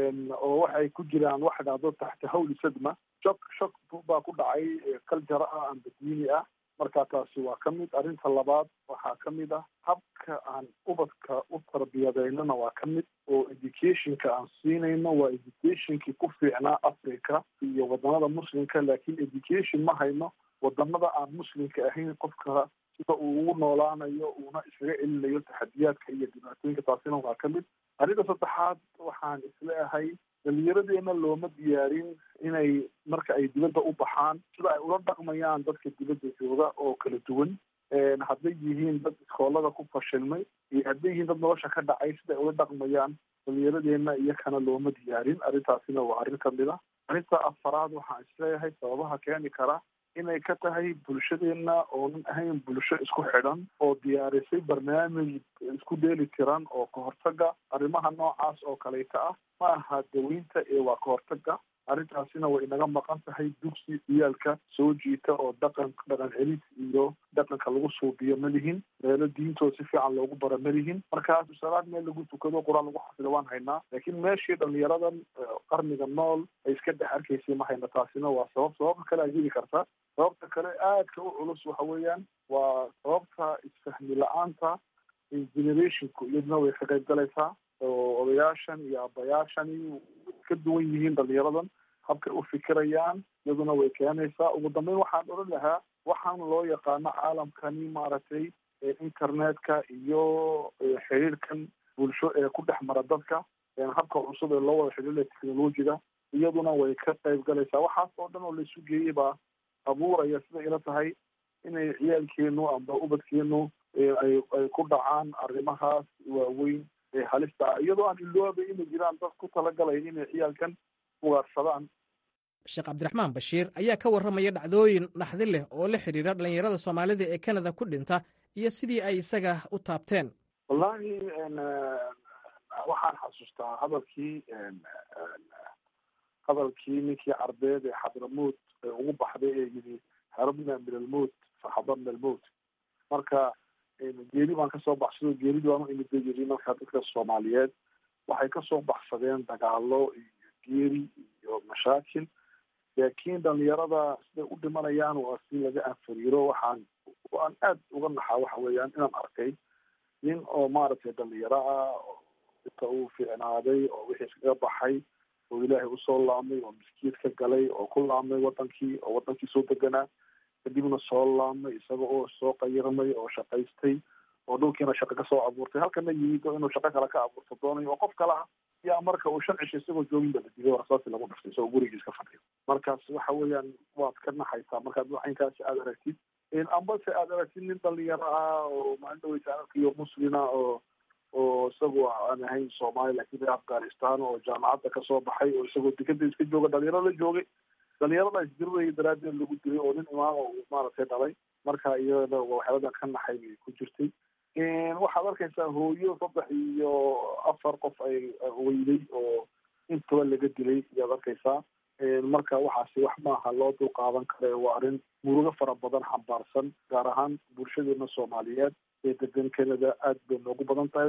oo waxay ku jiraan waxa dhacdo taxta hawli sadma shok shok baa ku dhacay kaljara ah amba diini ah marka taasi waa ka mid arrinta labaad waxaa ka mid ah habka aan ubadka u tarbiyadeynana waa ka mid oo educationka aan siinayno waa educationkii ku fiicnaa africa iyo wadanada muslimka laakiin education ma hayno wadanada aan muslimka ahayn qofka sida uu ugu noolaanayo uuna iskaga celinayo taxadiyaadka iyo dhibaatooyinka taasina waa ka mid arrinta saddexaad waxaan isleeahay dhalinyaradeena looma diyaarin inay marka ay dibadda u baxaan sida ay ula dhaqmayaan dadka dibadda jooga oo kala duwan hadday yihiin dad iskoolada ku fashilmay iyo hadday yihiin dad nolosha ka dhacay sida ay ula dhaqmayaan dhalinyaradeena iyakana looma diyaarin arrintaasina waa arrin kamid a arrinta afaraad waxaan isleeyahay sababaha keeni kara inay ka tahay bulshadeena oonan ahayn bulsho isku xidhan oo diyaarisay barnaamij isku dheeli tiran oo kahortaga arrimaha noocaas oo kaleyta ah ma aha daweynta ee waa kahortaga arrintaasina way inaga maqan tahay dugsi ciyaalka soo jiita oo dhaqan dhaqan celis iyo dhaqanka lagu suubiyo ma lihin meelo diintooda si fiican loogu bara ma lihin markaas salaad meel lagu tukado qur-aan lagu xafido waan haynaa laakiin meeshii dhalinyaradan qarniga nool ay iska dhex arkaysay ma hayna taasina waa sabab sababta kale ajiri karta sababta kale aadka u culus waxa weeyaan waa sababta isfahmi la-aanta generationku iyaduna way ka qayb galaysaa oo odayaashan iyo abayaashani ka duwan yihiin dhalinyaradan habkay u fikirayaan iyaduna way keenaysaa ugu dambeyn waxaan odhan lahaa waxaan loo yaqaano caalamkani maaragtay internetka iyo xiriirkan bulsho ee ku dhex mara dadka habka cusub ee loo wada xidhiiraya technologiga iyaduna way ka qayb galaysaa waxaas oo dhan oo laisu geeyey baa abuuraya siday ila tahay inay ciyaalkeenu amba ubadkeenu ay ay ku dhacaan arrimahaas waaweyn ee halista ah iyadoo aan iloobay inay jiraan dad ku talagalaya inay ciyaalkan ugaarsadaan sheekh cabdiraxmaan bashiir ayaa ka warramaya dhacdooyin naxdi leh oo la xidhiira dhallinyarada soomaalida ee kanada ku dhinta iyo sidii ay isaga u taabteen wallaahi waxaan xasuustaa hadalkii hadalkii ninkii carbeed ee xadramuut ee ugu baxday ee yidhi harabna min almowt faxadarna almowt marka geeri baan kasoo baxsado geeridii baan u imid bay yidhi marka dadka soomaaliyeed waxay kasoo baxsadeen dagaalo iyo geeri iyo mashaakil laakiin dhalinyarada siday u dhimanayaan waa si laga anfariiro waxaan waan aad uga naxaa waxa weeyaan inaan arkay nin oo maaragtay dhalinyaro ah oo inta uu fiicnaaday oo wixii iskaga baxay oo ilaahay usoo laamay oo miskiid ka galay oo ku laamay wadankii oo wadankii soo deganaa kadibna soo laamay isaga oo soo qayirmay oo shaqaystay oo dhulkiina shaqo kasoo abuurtay halkana yimid oo inuu shaqo kale ka abuurto doonayo oo qof kale ah yaa marka uu shan cisho isagoo joogin ba la dilay oo rasaasi lagu dhiftay isagoo gurigiis ka fadhiyo markaas waxa weeyaan waad ka naxaysaa markaad waxinkaasi aada aragtid ambase aada aragtid nin dhalinyaro ah oo maalin dhaweysa arkiyo muslina oo oo isagu aan ahayn soomaali lakin reer afghanistan oo jaamacadda kasoo baxay oo isagoo dekada iska jooga dhalinyaro la joogay dhalinyarada isdiriraya daraaddeed lagu dilay oo nin imaam oo maaragtay dhalay marka iyada waxyaaladan ka naxay bay ku jirtay waxaad arkaysaa hooyo saddex iyo afar qof ay weyday oo intaba laga dilay ayaad arkaysaa marka waxaasi wax maaha loo dul qaadan kare waa arrin murugo fara badan xambaarsan gaar ahaan bulshadeena soomaaliyeed ee degan canada aad bay noogu badan tahay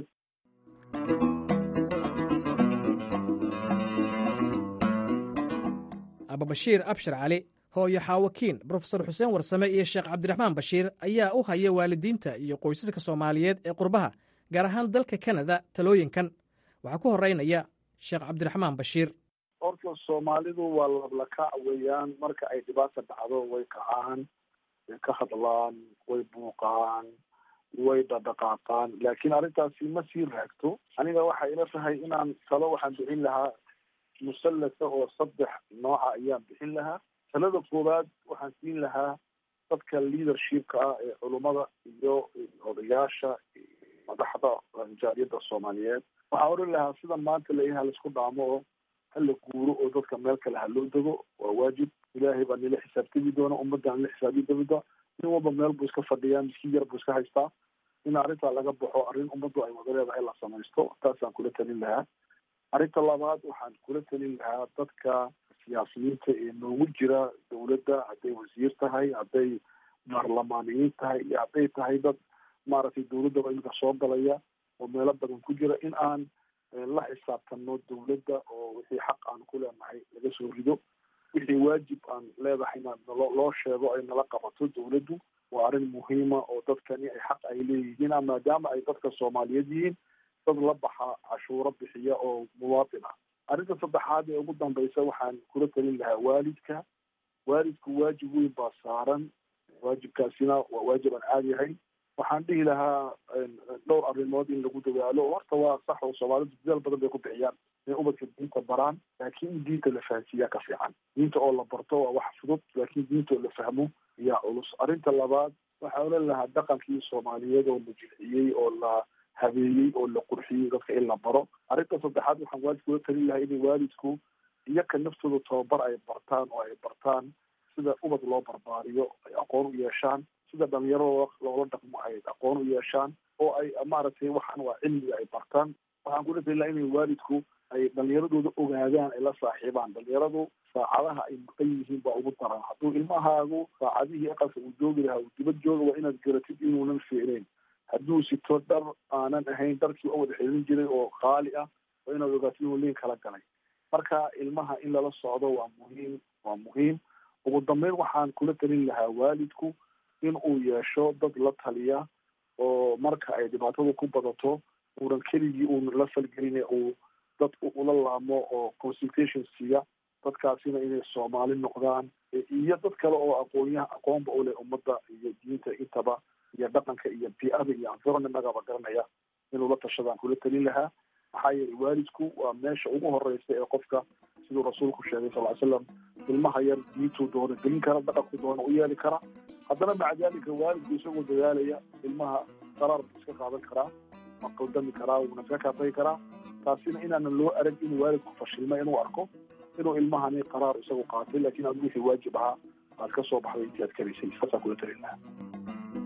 ababashiir abshir cali hooyo xaawakiin brofesor xuseen warsame iyo sheekh cabdiraxmaan bashiir ayaa u haya waalidiinta iyo qoysaska soomaaliyeed ee qurbaha gaar ahaan dalka kanada talooyinkan waxaa ku horeynaya sheekh cabdiraxmaan bashiir horta soomaalidu waa lablakac weeyaan marka ay dhibaata dhacdo way kacaan way ka hadlaan way buuqaan way dhadhaqaaqaan laakiin arrintaasi ma sii raagto aniga waxay ila tahay inaan talo waxaan bixin lahaa musallasa oo saddex nooca ayaan bixin lahaa talada koowaad waxaan siin lahaa dadka leadershipka ah ee culummada iyo odayaasha madaxda jaariyadda soomaaliyeed waxaan oran lahaa sida maanta layaha laisku dhaamo oo hala guuro oo dadka meel kale ha loo dego waa waajib ilaahay baa nila xisaabtami doona ummadda nila xisaabi doonta nin walba meel buu iska fadhiyaa miskiin yar buu iska haystaa in arrintaa laga baxo arrin ummaddu ay wada leedahay la samaysto taasaan kula talin lahaa arrinta labaad waxaan kula talin lahaa dadka siyaasiyiinta ee noogu jira dowladda hadday wasiir tahay hadday baarlamaaniyiin tahay iyo hadday tahay dad maaragtay dowladdaba iminka soo galaya oo meelo badan ku jira in aan la xisaabtano dowladda oo wixii xaq aan ku leenahay laga soo rido wixii waajib aan leedahayna nalo loo sheego ay nala qabato dowladdu waa arrin muhiima oo dadkani ay xaq ay leeyihiin maadaama ay dadka soomaaliyeed yihiin dad la baxa cashuuro bixiya oo muwaatin ah arrinta saddexaad ee ugu dambaysa waxaan kula talin lahaa waalidka waalidku waajib weyn baa saaran waajibkaasina waa waajib aan caadi ahayn waxaan dhihi lahaa dhowr arrimood in lagu dadaalo horta waa sax oo soomaalidu dadaal badan bay ku bixiyaan inay ubadka diinta baraan laakiin in diinta la fahansiiyaa ka fiican diinta oo la barto waa wax fudud laakiin diinta oo la fahmo yaa culus arrinta labaad waxaan oran lahaa dhaqankii soomaaliyeed oo la jilciyey oo la habeeyey oo la qurxiyey dadka in la baro arrinta saddexaad waxaan waalidka ula talin lahaa inay waalidku iyaka naftooda tababar ay bartaan oo ay bartaan sida ubad loo barbaariyo ay aqoon u yeeshaan sida dhalinyaro loola dhaqmo ay aqoon u yeeshaan oo ay maaragtay waxaan waa cilmiga ay bartaan waxaan kula talin lahaa inay waalidku ay dhalinyaradooda ogaadaan ay la saaxiibaan dhalinyaradu saacadaha ay maqan yihiin baa ugu daran hadduu ilmahaagu saacadihii aqalka uu joogi lahaa uu dibad jooga waa inaad garatid inuunan fiicnayn hadduu sito dhar aanan ahayn dharkii oo wada xidhin jiray oo qaali ah waa inaad ogaatid inuu liin kala galay marka ilmaha in lala socdo waa muhiim waa muhiim ugu dambeyn waxaan kula talin lahaa waalidku in uu yeesho dad la taliya oo marka ay dhibaatadu ku badato uunan keligii uun la falgelin uu dad ula laamo oo consultation siiya dadkaasina inay soomaali noqdaan iyo dad kale oo aqoonyaha aqoonba u leh ummadda iyo diinta intaba iyo dhaqanka iyo bi-ada iyo environmentagaba garanaya inuu la tashadaan kula talin lahaa maxaa yeelay waalidku waa meesha ugu horeysa ee qofka siduu rasuulku sheegay sal ly slam ilmaha yar diintuu doona gelin kara dhaqanku doona u yeeli kara haddana maca dalika waalidku isagoo dadaalaya ilmaha qaraar buu iska qaadan karaa ma qaldami karaa wuuna iska kaatagi karaa taasina inaanan loo arag inuu waalidku fashilma inuu arko inuu ilmahani qaraar isagu qaatay laakiin adigu wixii waajib ahaa aad ka soo baxday intii aad karaysay saasaan kula talin lahaa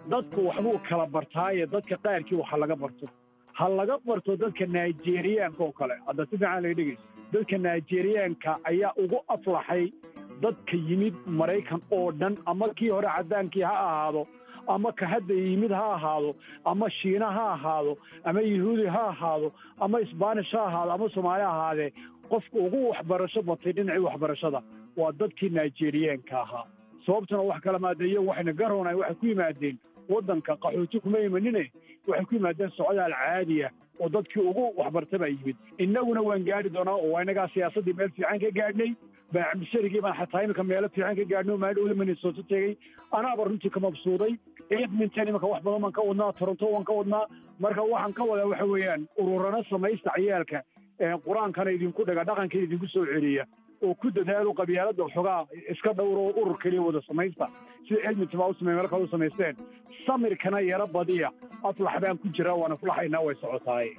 dadku waxbuu kala bartaaye dadka qaarkii waxa laga barto ha laga barto dadka nigeriyaanka oo kale hadda si fiican laga dhegeyso dadka nigeriyaanka ayaa ugu aflaxay dadka yimid maraykan oo dhan ama kii hore caddaankii ha ahaado ama ka hadda yimid ha ahaado ama shiina ha ahaado ama yahuudi ha ahaado ama isbaanish ha ahaado ama soomaali ha ahaadee qofka ugu waxbarasho batay dhinacii waxbarashada waa dadkii nigeriyaanka ahaa sababtuna wax kala maadeeyo waxayna garoonay waxay ku yimaadeen waddanka qaxooti kuma imanine waxay ku yimaadeen socdaal caadiya oo dadkii ugu waxbarta baa yimid innaguna waan gaadhi doonaa oo waa innagaa siyaasaddii meel fiican ka gaadhnay baacabdisharigii baan xataa iminka meelo fiican ka gaadhnay oo maadhowda minnesota tegey anaaba runtii ka mabsuuday edmonton iminka wax badan baan ka wadnaa toronto waan ka wadnaa marka waxaan ka wadaa waxa weeyaan ururana samaysta ciyaalka qur-aankana idinku dhaga dhaqankana idinku soo celiya oo ku dadaalo qabyaaladda xogaa iska dhowro oo urur keliya wada samaysta sida edmonton baa u samey meel kale u samaysteen samirkana yaro badiya aflax baan ku jiraa waana fulaxaynaa way socotaaye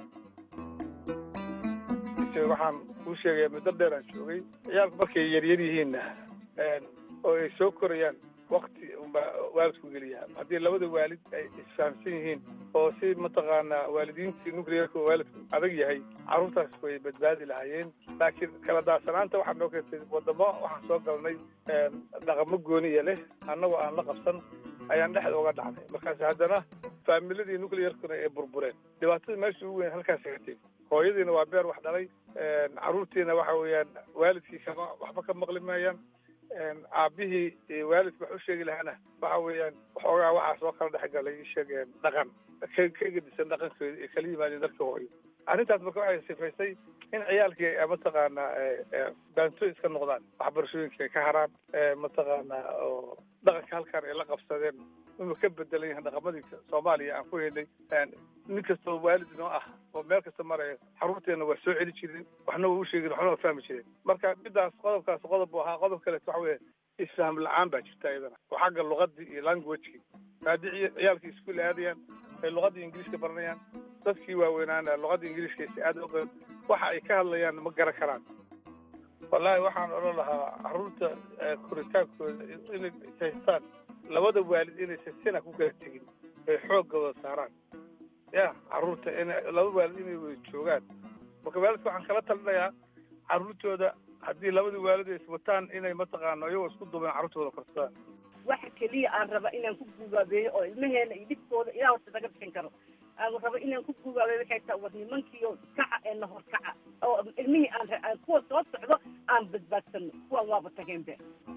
waxaan kuu sheegaya muddo dheer aan joogay ciyaalku markay yaryar yihiinna oo ay soo korayaan wakti unbaa waalidku geliyaa haddii labada waalid ay isfahamsan yihiin oo si mataqaanaa waalidiintii nuclearka oo waalidku adag yahay carruurtaas way badbaadi lahaayeen laakiin kala daadsanaanta waxaa noo keentay wadamo waxaan soo galnay dhaqamo gooniya leh annagoo aan la qabsan ayaan dhexda uga dhacnay markaas haddana faamiladii nuclearkuna ay burbureen dhibaatada meesha ugu weyn halkaas gatay hooyadiina waa beer wax dhalay carruurtiina waxa weeyaan waalidkii kama waxba ka maqli maayaan aabbihii waalidka wax u sheegi lahaana waxa weeyaan waxoogaa waxaa soo kala dhex galay sheegeen dhaqan ka ka gedisan dhaqankooda ay kala yimaadeen dadka hooyo arrintaas marka waxay sifaysay in ciyaalkii mataqaanaa baanto iska noqdaan waxbarashooyinka ay ka haraan mataqaanaa oo dhaqanka halkaan ay la qabsadeen inuu ka bedelan yahay dhaqamadii soomaaliya aan ku helnay nin kastoo waalid inoo ah oo meel kasta maraya xaruurteenna waa soo celi jireen waxna waa u sheegin waxna waa fahmi jireen marka midaas qodobkaas qodob buu ahaa qodob kaleeto waxa weeye isfaham la-aan baa jirta iyadana oo xagga luqadii iyo languagekii haddii ciyaalkii iskuul aadayaan ay luqadii ingiliiska baranayaan dadkii waaweynaana luqadda ingiliiska si aad oqeen waxa ay ka hadlayaan ma garan karaan wallaahi waxaan odhan lahaa carruurta koritaankooda inay haystaan labada waalid inaysan sina ku kala tegin ay xooggooda saaraan ya carruurta ina laba waalid inay wada joogaan marka waalidka waxaan kala talinayaa carruurtooda haddii labada waalid ay iswataan inay mataqaano iyagoo isku duubeen carruurtooda korsadaan waxa keliya aan raba inaan ku gugaabeeyo oo ilmaheena iyo dhibkooda ilaa horta naga bixin karo aan raba inaan ku gugaabeeyo waxay tahay war nimankiiyo kaca ee nahor kaca oo ilmihii aan kuwa soo socdo aan badbaadsano kuwan waaba tageenbe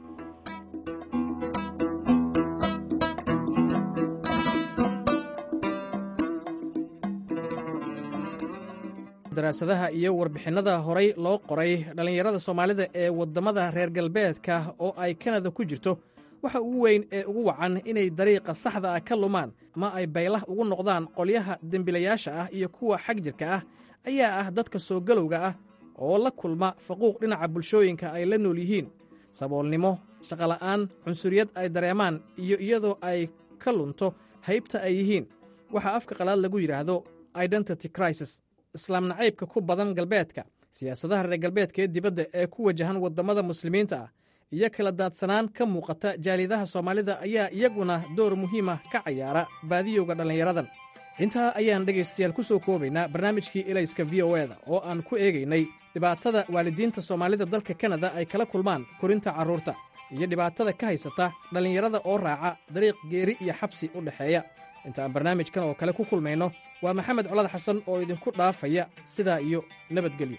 daraasadaha iyo warbixinnada horay loo qoray dhallinyarada soomaalida ee waddamada reer galbeedka oo ay kanada ku jirto waxa ugu weyn ee ugu wacan inay dariiqa saxda ah ka lumaan ama ay baylah ugu noqdaan qolyaha dembilayaasha ah iyo kuwa xag jirka ah ayaa ah dadka soo galowga ah oo la kulma faquuq dhinaca bulshooyinka ay la nool yihiin saboolnimo shaqola'aan cunsuriyad ay dareemaan iyo iyadoo ay ka lunto haybta ay yihiin waxaa afka qalaad lagu yidhaahdo identity crisis islaam nacaybka ku badan galbeedka siyaasadaha reer galbeedka ee dibadda ee ku wajahan waddamada muslimiinta ah iyo kala daadsanaan ka muuqata jaalidaha soomaalida ayaa iyaguna door muhiima ka cayaara baadiyowga dhallinyaradan intaa ayaan dhegaystayaal ku soo koobaynaa barnaamijkii elayska v o eda oo aan ku eegaynay dhibaatada waalidiinta soomaalida dalka kanada ay kala kulmaan korinta carruurta iyo dhibaatada ka haysata dhallinyarada oo raaca dariiq geeri iyo xabsi u dhexeeya inta aan barnaamijkan oo kale ku kulmayno waa maxamed colad xasan oo idinku dhaafaya sidaa iyo nabadgelyo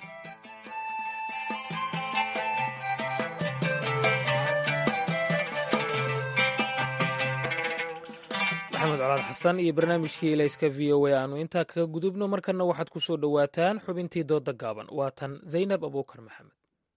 maxamed colaad xasan iyo barnaamijkii ilayska v o a aanu intaa kaga gudubno markanna waxaad ku soo dhowaataan xubintii dooda gaaban waa tan zaynab abuukar maxamed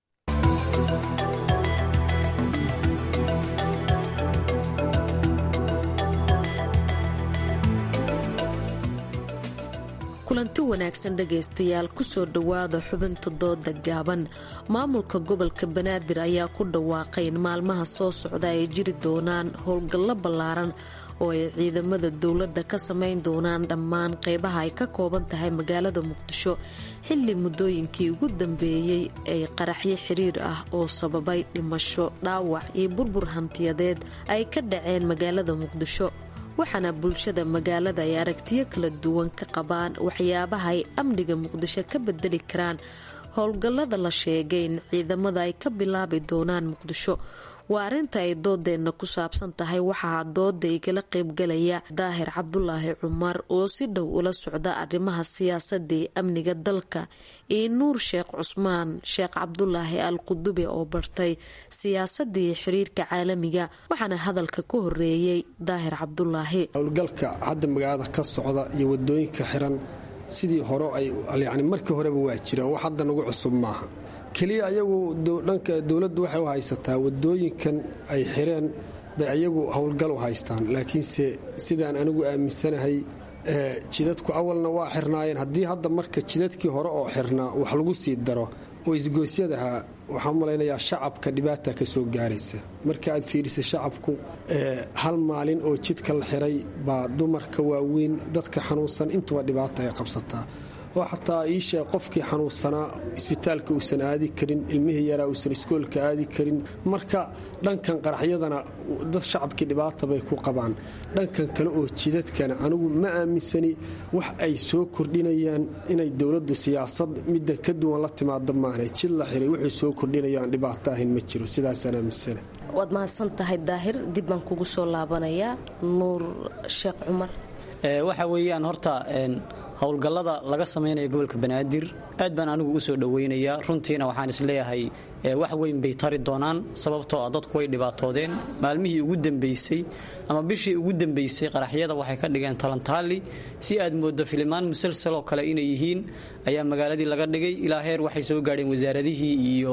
kulanti wanaagsan dhegaystayaal kusoo dhowaada xubinta dooda gaaban maamulka gobolka banaadir ayaa ku dhawaaqay in maalmaha soo socda ay jiri doonaan howlgallo ballaaran oo ay ciidamada dowladda ka samayn doonaan dhammaan qeybaha ay ka kooban tahay magaalada muqdisho xilli muddooyinkii ugu dambeeyey ay qaraxyo xiriir ah oo sababay dhimasho dhaawac iyo burbur hantiyadeed ay ka dhaceen magaalada muqdisho waxaana bulshada magaalada ay aragtiyo kala duwan ka qabaan waxyaabaha ay amniga muqdisho ka bedeli karaan howlgallada la sheegay in ciidamada ay ka bilaabi doonaan muqdisho waa arrinta ay doodeenna ku saabsan tahay waxaa dooda igala qaybgalaya daahir cabdulaahi cumar oo si dhow ula socda arrimaha siyaasadda ee amniga dalka iyo nuur sheekh cusmaan sheekh cabdulaahi al qudube oo bartay siyaasadda iyo xiriirka caalamiga waxaana hadalka ka horeeyey daahir cabdulaahi howlgalka hadda magaalada ka socda iyo wadooyinka xiran sidii hore ay yani markii horeba waa jiraan wax hadda nagu cusub maaha keliya ayagu dhanka dowladdu waxay u haysataa wadooyinkan ay xireen bay ayagu howlgal u haystaan laakiinse sidaan anigu aaminsanahay jidadku awalna waa xirnaayeen haddii hadda marka jidadkii hore oo xirnaa wax lagu sii daro oo isgoosyadaha waxaan malaynayaa shacabka dhibaata ka soo gaaraysa marka aad fiirisa shacabku hal maalin oo jidka la xiray baa dumarka waaweyn dadka xanuunsan intuba dhibaata ay qabsataa oo xataa iisheeg qofkii xanuunsanaa isbitaalka uusan aadi karin ilmihii yaraa uusan iskoolka aadi karin marka dhankan qaraxyadana dad shacabkii dhibaata bay ku qabaan dhankan kale oo jidadkana anigu ma aaminsani wax ay soo kordhinayaan inay dowladdu siyaasad middan ka duwan la timaado maahne jid la xiray wuxuu soo kordhinayo aan dhibaato ahayn ma jiro sidaasaan aaminsana waad mahadsan tahay daahir dib baan kugu soo laabanayaa nuur sheekh cumar waxa weeyaan horta howlgallada laga samaynayo gobolka banaadir aad baan anigu u soo dhowaynayaa runtiina waxaan isleeyahay wax weyn bay tari doonaan sababtoo ah dadku way dhibaatoodeen maalmihii ugu dambaysay ama bishii ugu dambaysay qaraxyada waxay ka dhigeen talantaali si aad mooddo filimaan musalsaloo kale inay yihiin ayaa magaaladii laga dhigay ilaa heer waxay soo gaadheen wasaaradihii iyo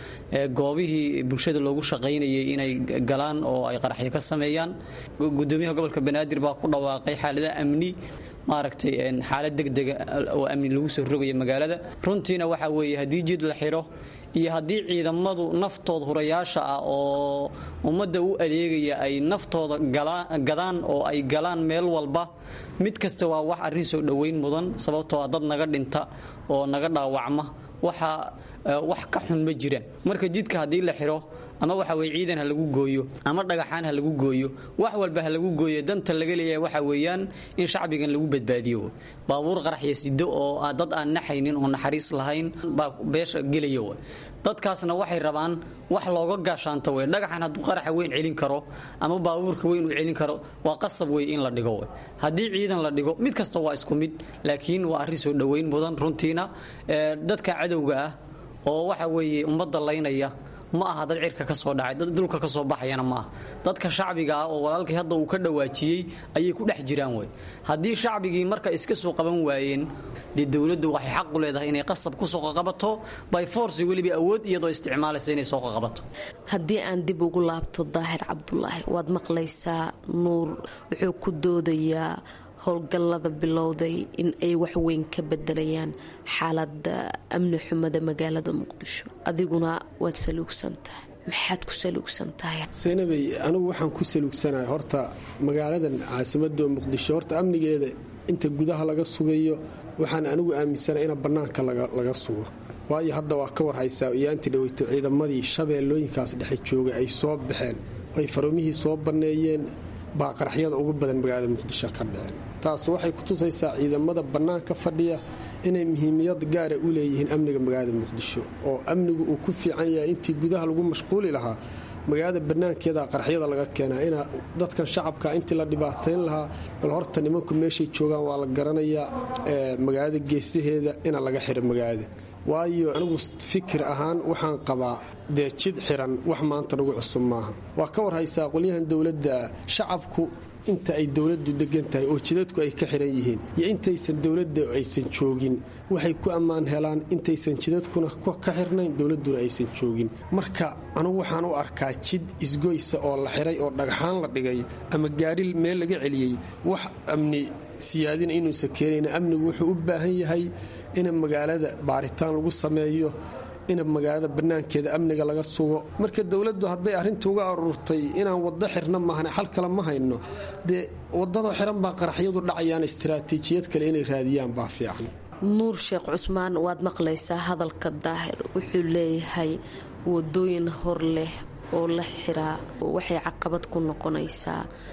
goobihii bulshada loogu shaqaynayay inay galaan oo ay qaraxyo ka sameeyaan gudoomiyaha gobolka banaadir baa ku dhawaaqay xaalada amni maaragtay xaalad degdega oo amni lagu soo rogaya magaalada runtiina waxa weeye haddii jid la xidho iyo haddii ciidamadu naftooda hurayaasha ah oo ummadda u adeegaya ay naftooda gadaan oo ay galaan meel walba mid kasta waa wax arrin soo dhoweyn mudan sababtoo ah dad naga dhinta oo naga dhaawacma waxa wax ka xun ma jiraan marka jidka haddii la xidho ama waxa weye ciidan ha lagu gooyo ama dhagaxaan ha lagu gooyo wax walba ha lagu gooyo danta laga leeyahay waxa weeyaan in shacbigan lagu badbaadiyo baabuur qaraxya sido oo dad aan naxaynin oo naxariis lahayn baa beesha gelaya w dadkaasna waxay rabaan wax looga gaashaanto wey dhagaxan hadduu qaraxa weyn celin karo ama baabuurka weyn uu celin karo waa qasab wey in la dhigo w haddii ciidan la dhigo mid kasta waa isku mid laakiin waa arrin soo dhoweyn mudan runtiina dadka cadowga ah oo waxa weeye ummadda laynaya ma aha dad cirka ka soo dhacay dad dhulka ka soo baxayana ma aha dadka shacbiga ah oo walaalkii hadda uu ka dhawaajiyey ayay ku dhex jiraan wey haddii shacbigii marka iska soo qaban waayeen dee dowladdu waxay xaq u leedahay inay qasab ku soo qaqabato by force weliba awood iyadoo isticmaalaysa inay soo qaqabato haddii aan dib ugu laabto daahir cabdulaahi waad maqlaysaa nuur wuxuu ku doodayaa howlgallada bilowday in ay waxweyn ka bedelayaan xaalada amni xumada magaalada muqdisho adiguna waad saluugsan tahay maxaad ku saluugsan tahay saynabey anigu waxaan ku saluugsanahay horta magaaladan caasimadda muqdisho horta amnigeeda inta gudaha laga sugayo waxaan anigu aaminsana ina bannaanka laga sugo waayo hadda waa ka warhaysaa iyaantii dhaweyto ciidamadii shabeellooyinkaas dhexe joogay ay soo baxeen ay faroomihii soo banneeyeen baa qaraxyada ugu badan magaalada muqdisho ka dhaceen taas waxay ku tusaysaa ciidamada bannaanka fadhiya inay muhiimiyad gaara u leeyihiin amniga magaalada muqdisho oo amnigu uu ku fiican yahay intii gudaha lagu mashquuli lahaa magaalada bannaankeeda qaraxyada laga keenaa ina dadkan shacabka intii la dhibaatayn lahaa bal horta nimanku meeshay joogaan waa la garanayaa magaalada geesaheeda ina laga xiro magaalada waayo anigu fikir ahaan waxaan qabaa dee jid xiran wax maanta nagu cusub maaha waa ka warhaysaa qolyahan dowladda shacabku inta ay dowladdu degan tahay oo jidadku ay ka xiran yihiin iyo intaysan dowladda aysan joogin waxay ku ammaan helaan intaysan jidadkuna ka xirnayn dowladduna aysan joogin marka anugu waxaan u arkaa jid isgoysa oo la xiray oo dhagxaan la dhigay ama gaari meel laga celiyey wax amni siyaadina inuusan keenayn amnigu wuxuu u baahan yahay ina magaalada baaritaan lagu sameeyo ina magaalada bannaankeeda amniga laga sugo marka dowladdu hadday arrinta uga aruurtay inaan waddo xirna maahne xal kale ma hayno dee waddadoo xiran baa qaraxyadu dhacayaan istaraatiijiyad kale inay raadiyaan baa fiican nuur sheekh cusmaan waad maqlaysaa hadalka daahir wuxuu leeyahay wadooyin hor leh oo la xiraa waxay caqabad ku noqonaysaa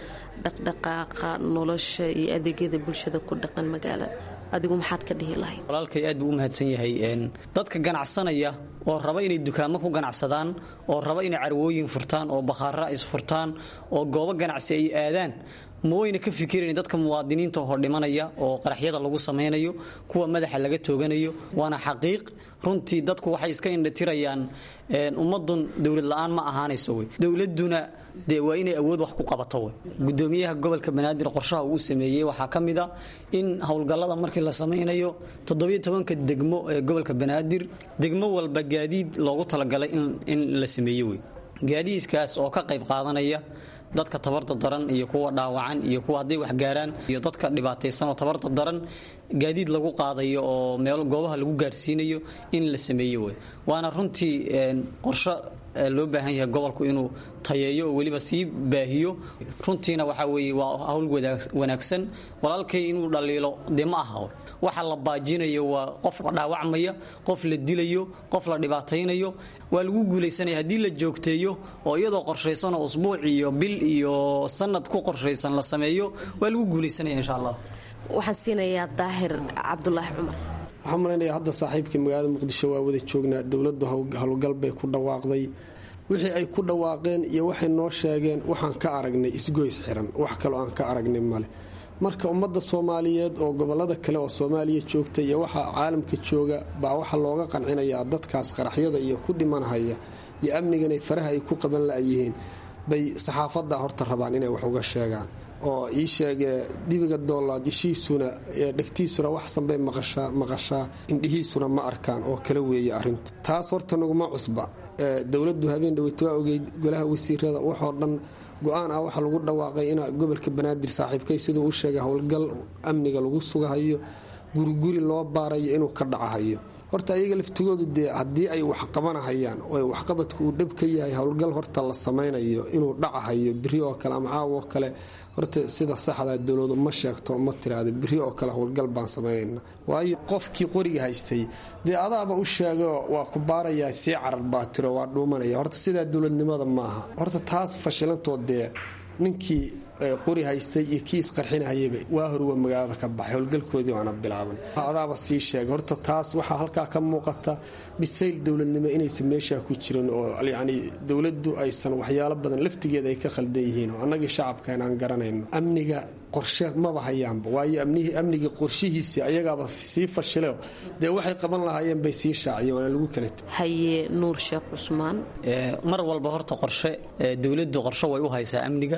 dhaqdhaqaaqa nolosha iyo adeegyada bulshada ku dhaqan magaalada adigu maxaad ka dhihi lahayd walaalkay aad buu u mahadsan yahay dadka ganacsanaya oo raba inay dukaamo ku ganacsadaan oo raba inay carwooyin furtaan oo bakhaara is furtaan oo goobo ganacsi ay aadaan ma wayna ka fikirayn dadka muwaadiniinta hor dhimanaya oo qaraxyada lagu samaynayo kuwa madaxa laga tooganayo waana xaqiiq runtii dadku waxay iska indhatirayaan ummadun dowlad la-aan ma ahaanayso wey dowladuna dee waa inay awood wax ku qabato wey gudoomiyaha gobolka banaadir qorshaha uu sameeyey waxaa ka mid a in howlgallada markii la samaynayo toddobiyo tobanka degmo ee gobolka banaadir degmo walba gaadiid loogu talagalay in la sameeye wey gaadiidkaas oo ka qayb qaadanaya dadka tabarta daran iyo kuwa dhaawacan iyo kuwa hadday waxgaaraan iyo dadka dhibaataysan oo tabarta daran gaadiid lagu qaadayo oo meel goobaha lagu gaarsiinayo in la sameeyo wey waana runtii qorsho loo baahan yahay gobolku inuu tayeeyo oo weliba sii baahiyo runtiina waxaa weeye waa hawl wanaagsan walaalkay inuu dhaliilo dee ma aha waxa la baajinayo waa qof dhaawacmaya qof la dilayo qof la dhibaataynayo waa lagu guulaysanaya haddii la joogteeyo oo iyadoo qorshaysan oo usbuuc iyo bil iyo sanad ku qorshaysan la sameeyo waa lagu guulaysanaya insha allah waxaan siinayaa daahir cabdulaahi cumar waxaan malaynayaa hadda saaxiibkii magaalada muqdisho waa wada joognaa dowladdu howlgal bay ku dhawaaqday wixii ay ku dhawaaqeen iyo waxay noo sheegeen waxaan ka aragnay isgoys xiran wax kaloo aan ka aragnay male marka ummadda soomaaliyeed oo gobolada kale oo soomaaliya joogta iyo waxa caalamka jooga baa waxaa looga qancinayaa dadkaas qaraxyada iyo ku dhimanhaya iyo amniganay faraha ay ku qaban la'yihiin bay saxaafadda horta rabaan inay wax uga sheegaan oo ii sheegee dibiga doolaad ishiisuna dhegtiisuna waxsanbay maqashaa indhihiisuna ma arkaan oo kala weeye arrintu taas horta naguma cusba dowladdu habeen dhaweyta waa ogeyd golaha wasiirada waxoo dhan go-aan ah waxaa lagu dhawaaqay in gobolka banaadir saaxiibkay siduu u sheegay howlgal amniga lagu sugahayo guriguri loo baarayo inuu ka dhacahayo horta ayaga laftigoodu dee haddii ay wax qabanahayaan oo waxqabadku uu dhab ka yahay howlgal horta la samaynayo inuu dhacahayo biri oo kale ama caaw oo kale horta sida saxda dowladu ma sheegto ma tiraada biri oo kale howlgal baan samaynayna waayo qofkii qoriga haystay dee adaaba u sheegao waa ku baarayaa sii carar baa tiro waa dhuumanaya horta sidaa dowladnimada maaha horta taas fashilantood dee ninkii qori haystay iyo kii isqarxinahayaba waa horwa magaalada ka baxay howlgalkoodii waana bilaaban adaaba sii sheegay horta taas waxaa halkaa ka muuqata bisayl dowladnimo inaysan meeshaa ku jirin oo yacni dowladdu aysan waxyaalo badan laftigeeda ay ka khaldan yihiin oo annagii shacabka inaan garanayno amniga qorshe maba hayaanba waayo amnigii qorshihiisii ayagaaba sii fashileo dee waxay qaban lahaayeen bay sii shaaciyeen waana lagu kala tegi haye nuur sheekh cusmaan mar walba horta qorshe dowladdu qorshe way u haysaa amniga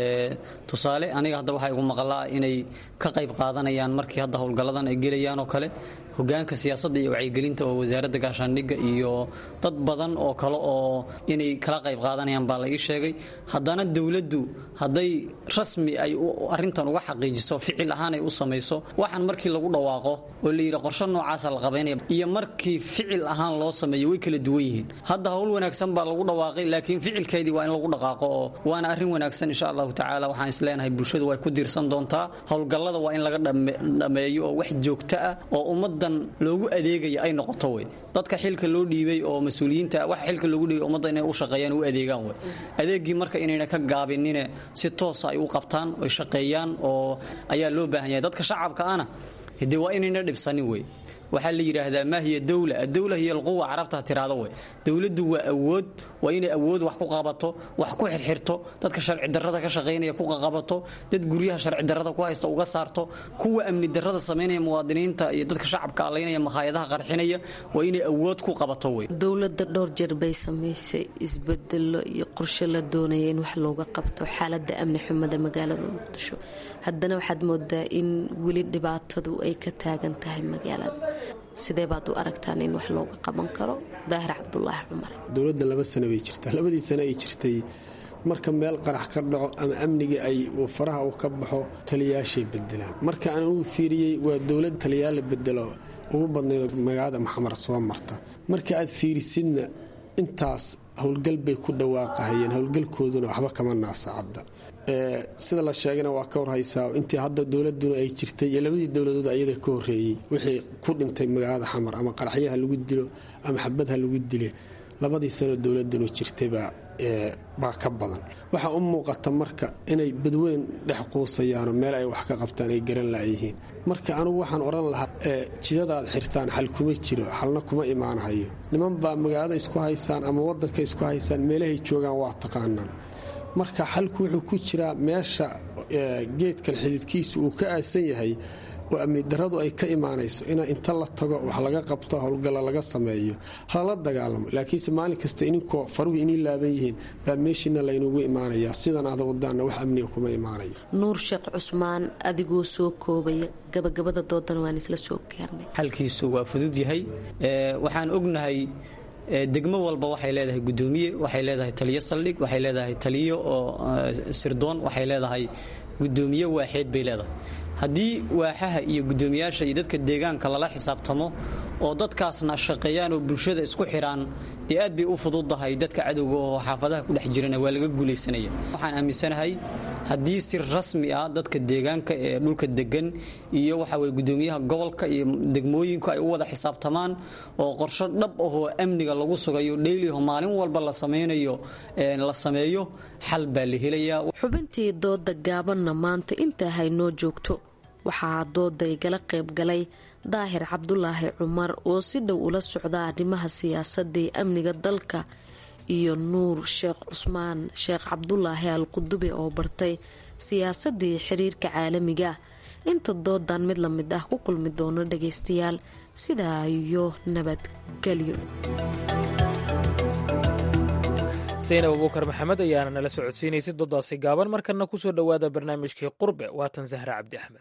tusaale aniga hadda waxaa igu maqlaa inay ka qayb qaadanayaan markii hadda howlgalladan ay gelayaan oo kale hogaanka siyaasadda iyo wacyigelinta oo wasaaradda gaashaandhigga iyo dad badan oo kale oo inay kala qayb qaadanayaan baa la ii sheegay haddana dowladdu hadday rasmi ay arrintan uga xaqiijiso ficil ahaan ay u samayso waxaan markii lagu dhawaaqo oo la yidhi qorshe noocaasa la qabaynaya iyo markii ficil ahaan loo sameeyo way kala duwan yihiin hadda howl wanaagsan baa lagu dhawaaqay laakiin ficilkeedii waa in lagu dhaqaaqo oo waana arrin wanaagsan insha allahu tacaala waxaan isleenahay bulshadu way ku diirsan doontaa howlgallada waa in laga dhameeyo oo wax joogto ah oo ummadda loogu adeegaya ay noqoto wey dadka xilka loo dhiibay oo mas-uuliyiinta waxa xilka loogu dhiibay ummadda inay u shaqeeyaan u adeegaan wey adeegii marka inayna ka gaabinine si toosa ay u qabtaan oy shaqeeyaan oo ayaa loo baahan yahay dadka shacabka ana dee waa inayna dhibsanin wey waxaa la yidhaahdaa maa hiya dowla adowla hiya alquwa carabta tiraado wey dowladdu waa awood waa inay awood wax ku qabato wax ku xirxirto dadka sharci darrada ka shaqaynaya ku qaqabato dad guryaha sharci darrada ku haysta uga saarto kuwa amni darrada samaynaya muwaadiniinta iyo dadka shacabka allaynaya makhaayadaha qarxinaya waa inay awood ku qabato wey dowladda dhowr jeer bay samaysay isbedelo iyo qorshe la doonaya in wax looga qabto xaaladda amni xumada magaalada muqdisho haddana waxaad moodaa in weli dhibaatadu ay ka taagan tahay magaalada sidee baad u aragtaan in wax looga qaban karo daahir cabdulaahi cumar dowladda laba sano bay jirtaa labadii sano ay jirtay marka meel qarax ka dhaco ama amniga ay faraha uu ka baxo taliyaashay bedelaan marka aan ugu fiiriyey waa dowlad taliyaal la bedelo ugu badnayd magaalada maxamar soo marta marka aad fiirisidna intaas howlgal bay ku dhawaaqahayeen howlgalkooduna waxba kama naasacadda sida la sheegana waa ka warhaysaa intii hadda dowladuna ay jirtay iyo labadii dowladood ayada ka horeeyey wixii ku dhintay magaalada xamar ama qaraxyaha lagu dilo ama xabadha lagu dile labadii sanoo dowladanu jirtaybaa baa ka badan waxaa u muuqata marka inay badweyn dhex quusayaanoo meel ay wax ka qabtaan ay garan la'yihiin marka anugu waxaan odhan lahaa jidadaad xirtaan xal kuma jiro xalna kuma imaanahayo niman baa magaalada isku haysaan ama waddanka isku haysaan meelahay joogaan waa taqaanaan marka xalku wuxuu ku jiraa meesha geedkan xididkiisu uu ka aasan yahay oo amni daradu ay ka imaanayso in inta la tago wax laga qabto howlgalla laga sameeyo halala dagaalamo laakiinse maalin kasta ininkoo faruhu inii laaban yihiin baa meeshiina laynugu imaanayaa sidan aada wadaanna wax amniga kuma imaanayo nuur sheekh cusmaan adigoo soo koobaya gabagabada doodan waan isla soo gaarnay xalkiisu waa fudud yahay waxaan ognahay degmo walba waxay leedahay gudoomiye waxay leedahay taliyo saldhig waxay leedahay taliyo oo sirdoon waxay leedahay gudoomiye waaxeed bay leedahay haddii waaxaha iyo gudoomiyaasha iyo dadka deegaanka lala xisaabtamo oo dadkaasna shaqeeyaan oo bulshada isku xidhaan dee aad bay u fududahay dadka cadowga oo xaafadaha ku dhex jirana waa laga guulaysanaya waxaan aaminsanahay haddii si rasmi ah dadka deegaanka ee dhulka degan iyo waxa weye gudoomiyaha gobolka iyo degmooyinku ay u wada xisaabtamaan oo qorsho dhab ahoo amniga lagu sugayo dheyliho maalin walba la samaynayo la sameeyo xal baa la helayaa xubintii dooda gaabanna maanta intaa haynoo joogto waxaa dooda igala qayb galay daahir cabdulaahi cumar oo si dhow ula socda arrimaha siyaasadda ee amniga dalka iyo nuur sheekh cusmaan sheekh cabdulaahi al qudube oo bartay siyaasadii xiriirka caalamiga inta doodan mid la mid ah ku kulmi doono dhagaystayaal sidaa iyo nabadgelyo saynab abuukar maxamed ayaana nala socodsiinaysay doodaasi gaaban markana kusoo dhowaada barnaamijkii qurbe waatan sahre cabdi axmed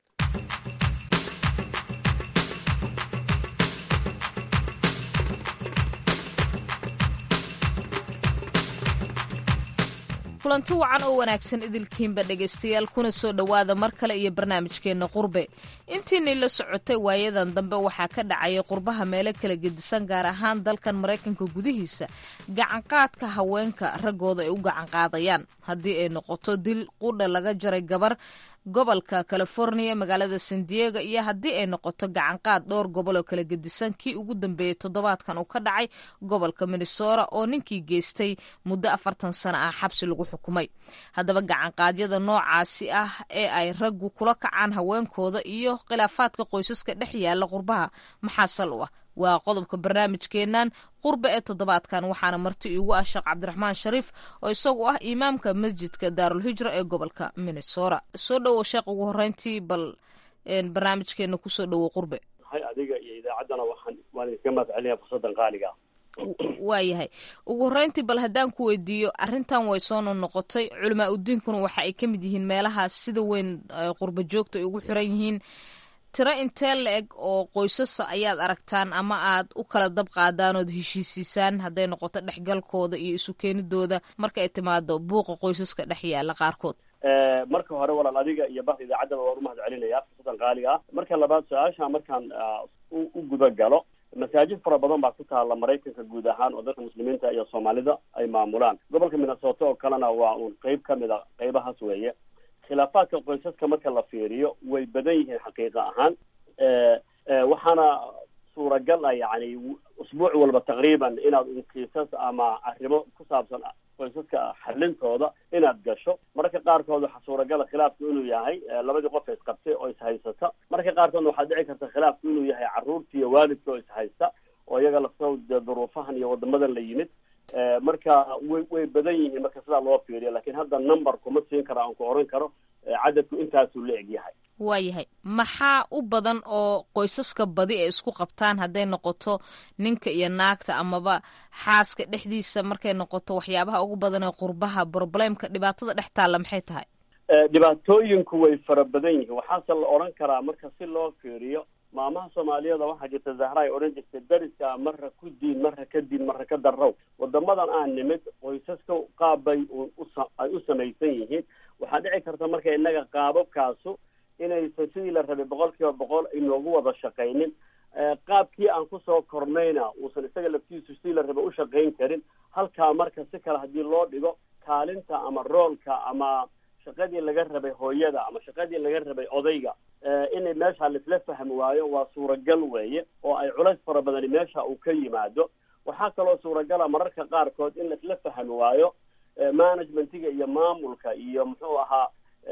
kulanti wacan oo wanaagsan idilkiinba dhegaystayaal kuna soo dhowaada mar kale iyo barnaamijkeenna qurbe intiinii la socotay waayadan dambe waxaa ka dhacaya qurbaha meelo kala gedisan gaar ahaan dalkan maraykanka gudihiisa gacanqaadka haweenka raggooda ay u gacanqaadayaan haddii ay noqoto dil qudha laga jaray gabar gobolka california magaalada san diego iyo haddii ay noqoto gacanqaad dhowr gobol oo kala gedisan kii ugu dambeeyey toddobaadkan uu ka dhacay gobolka minnesota oo ninkii geystay muddo afartan sano ah xabsi lagu xukumay haddaba gacanqaadyada noocaasi ah ee ay raggu kula kacaan haweenkooda iyo khilaafaadka qoysaska dhex yaala qurbaha maxaa sal u ah waa qodobka barnaamijkeennan qurbe ee toddobaadkan waxaana marti iigu ah sheekh cabdiraxmaan shariif oo isagu ah imaamka masjidka daarulhijra ee gobolka minnesota soo dhowow sheekh ugu horeyntii bal barnaamijkeena kusoo dhowow qurbe hay adiga iyo idaacaddana waxaan waan idinkaga mahad celinaya fursaddan qaaliga waayahay ugu horeyntii bal haddaan ku weydiiyo arrintan way soo noqnoqotay culamaa udiinkuna waxa ay ka mid yihiin meelaha sida weyn qurba joogta ay ugu xiran yihiin tiro intee la-eg oo qoysasa ayaad aragtaan ama aad u kala dab qaadaan ood heshiisiisaan hadday noqoto dhexgalkooda iyo isu keenidooda marka ay timaado buuqa qoysaska dhex yaala qaarkood marka hore walaal adiga iyo bahda idaacaddaba waan umahad celinaya fursadan qaaliga ah marka labaad su-aasha markaan u guda galo masaajid fara badan baa ku taala maraykanka guud ahaan oo dadka muslimiinta iyo soomaalida ay maamulaan gobolka minnesota oo kalena waa uun qeyb ka mid a qeybahaas weeye khilaafaadka qoysaska marka la fiiriyo way badan yihiin xaqiiqa ahaan waxaana suuragal ah yani usbuuc walba taqriiban inaad un kiisas ama arrimo ku saabsan qoysaska xalintooda inaad gasho mararka qaarkood waxaa suuragala khilaafku inuu yahay labadii qof isqabtay oo ishaysata mararka qaarkoodna waxaa dhici karta khilaafku inuu yahay carruurta iyo waalidka oo ishaysta oo iyaga laftoo dee duruufahan iyo wadamadan la yimid marka way way badan yihiin marka sidaa loo fiiriyo lakin hadda number kuma siin karo aan ku oran karo cadadku intaasuu la eg yahay waayahay maxaa u badan oo qoysaska badi ay isku qabtaan hadday noqoto ninka iyo naagta amaba xaaska dhexdiisa markay noqoto waxyaabaha ugu badan ee qurbaha problemka dhibaatada dhex taalla maxay tahay dhibaatooyinku way fara badan yihiin waxaase la odhan karaa marka si loo fiiriyo maamaha soomaaliyada waxaa jirta zahra ay odhan jirtay dariska marra ku diin marra ka diin marra ka darrow wadamadan aan nimid qoysaska qaabbay ay u samaysan yihiin waxaa dhici karta marka innaga qaababkaasu inaysan sidii la rabay boqol kiiba boqol inoogu wada shaqaynin qaabkii aan kusoo kornayna uusan isaga laftiisu sidii la rabay u shaqayn karin halkaa marka si kale haddii loo dhigo kaalinta ama roolka ama shaqadii laga rabay hooyada ama shaqadii laga rabay odayga inay meesha laisla fahmi waayo waa suuragal weeye oo ay culays fara badani meesha uu ka yimaado waxaa kaloo suuragala mararka qaarkood in laisla fahmi waayo managementiga iyo maamulka iyo muxuu ahaa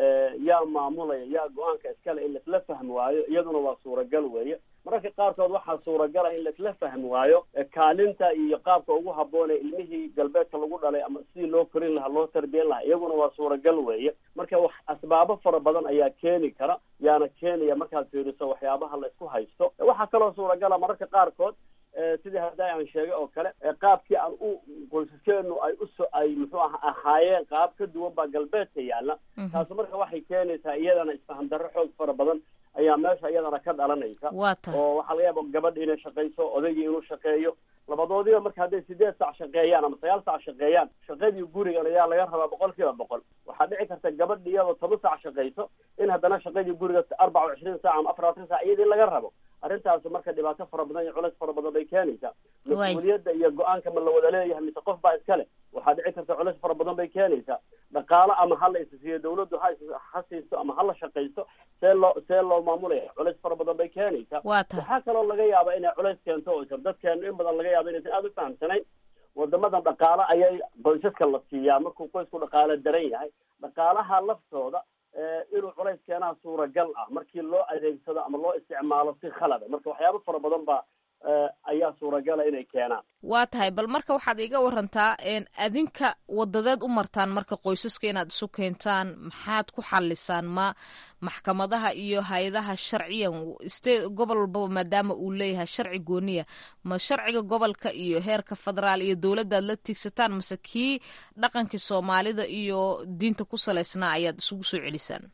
yaa maamulaya yaa go-aanka iskale in laisla fahmi waayo iyaduna waa suuragal weeye mararka qaarkood waxaa suuragala in laisla fahmi waayo kaalinta iyo qaabka ugu habboonee ilmihii galbeedka lagu dhalay ama sidii loo korin lahaa loo tarbiyan lahaa iyaguna waa suuragal weeye marka wax asbaabo fara badan ayaa keeni kara yaana keenaya markaad fiiriso waxyaabaha la isku haysto waxaa kaloo suuragala mararka qaarkood sidii hadda aan sheegay oo kale qaabkii aan u qoysaskeenu ay uso ay muxuu aha ahaayeen qaab ka duwan baa galbeedka yaalla taasu marka waxay keenaysaa iyadana isfaham darro xoog fara badan ayaa meesha iyadana ka dhalanaysa waa tahay oo waxaa laga yaaba gabadha inay shaqayso odaygii inuu shaqeeyo labadoodiba marka hadday sideed sac shaqeeyaan ama sagaal sac shaqeeyaan shaqadii gurigan ayaa laga rabaa boqol kiiba boqol waxaa dhici karta gabadhi iyadoo toban sac shaqayso in haddana shaqadii guriga arbaca wa cishriin sac ama afarlabaatan sac iyadii laga rabo arrintaasi marka dhibaato fara badan iyo culays fara badan bay keenaysaa mas-uuliyadda iyo go-aanka ma la wada leeyahay mise qof baa iskale waxaa dhici karta culays fara badan bay keenaysaa dhaqaalo ama hala isasiiyo dawladdu ha ha siisto ama hala shaqaysto see loo see loo maamulaya culays fara badan bay keenaysaa waa tahay waxaa kaloo laga yaaba inay culays keento oo isar dadkeenu in badan laga yaaba inaysan aada u fahamsanayn wadamadan dhaqaalo ayay qoysaska la siiyaa markuu qoysku dhaqaalo daran yahay dhaqaalaha laftooda inuu culays keenaa suuragal ah markii loo adeegsado ama loo isticmaalo si khalada marka waxyaabo fara badan baa ayaa suuragala inay keenaan waa tahay bal marka waxaad iga warantaa adinka wadadeed u martaan marka qoysaska inaad isu keentaan maxaad ku xalisaan ma maxkamadaha iyo hay-adaha sharciyan ste gobol walbaba maadaama uu leeyahay sharci gooniya ma sharciga gobolka iyo heerka federaal iyo dowladdaad la tiigsataan mase kii dhaqankii soomaalida iyo diinta ku salaysnaa ayaad isugu soo celisaan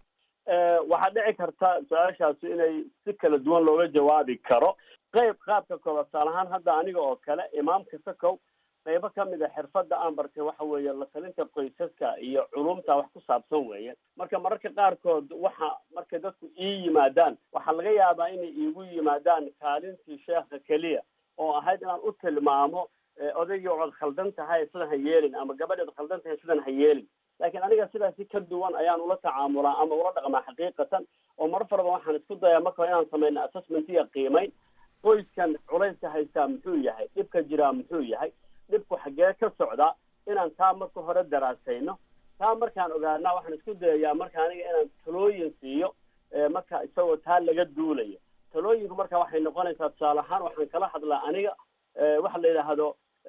waxaa dhici karta su-aashaasi inay si kala duwan looga jawaabi karo qayb qaabka koobaad tusaale ahaan hadda aniga oo kale imaamka sakow qaybo kamid a xirfadda aan bartay waxa weeye la talinta qoysaska iyo culumta wax ku saabsan weeye marka mararka qaarkood waxa markay dadku ii yimaadaan waxaa laga yaabaa inay iigu yimaadaan kaalintii sheekha keliya oo ahayd inaan u tilmaamo odaygii ood khaldan tahay sidan ha yeelin ama gabadhi ood khaldan tahay sidan ha yeelin laakiin aniga sidaasi ka duwan ayaan ula tacaamulaa ama ula dhaqmaa xaqiiqatan oo mar faraba waxaan isku dayaa marka inaan samayno assessment iyo qiimayn qoyskan culayska haystaa muxuu yahay dhibka jiraa muxuu yahay dhibku xaggee ka socdaa inaan taa marka hore daraasayno taa markaan ogaana waxaan isku dayayaa marka aniga inaan talooyin siiyo marka isagoo taa laga duulayo talooyinku marka waxay noqonaysaa tusaale ahaan waxaan kala hadlaa aniga waxa la yidhaahdo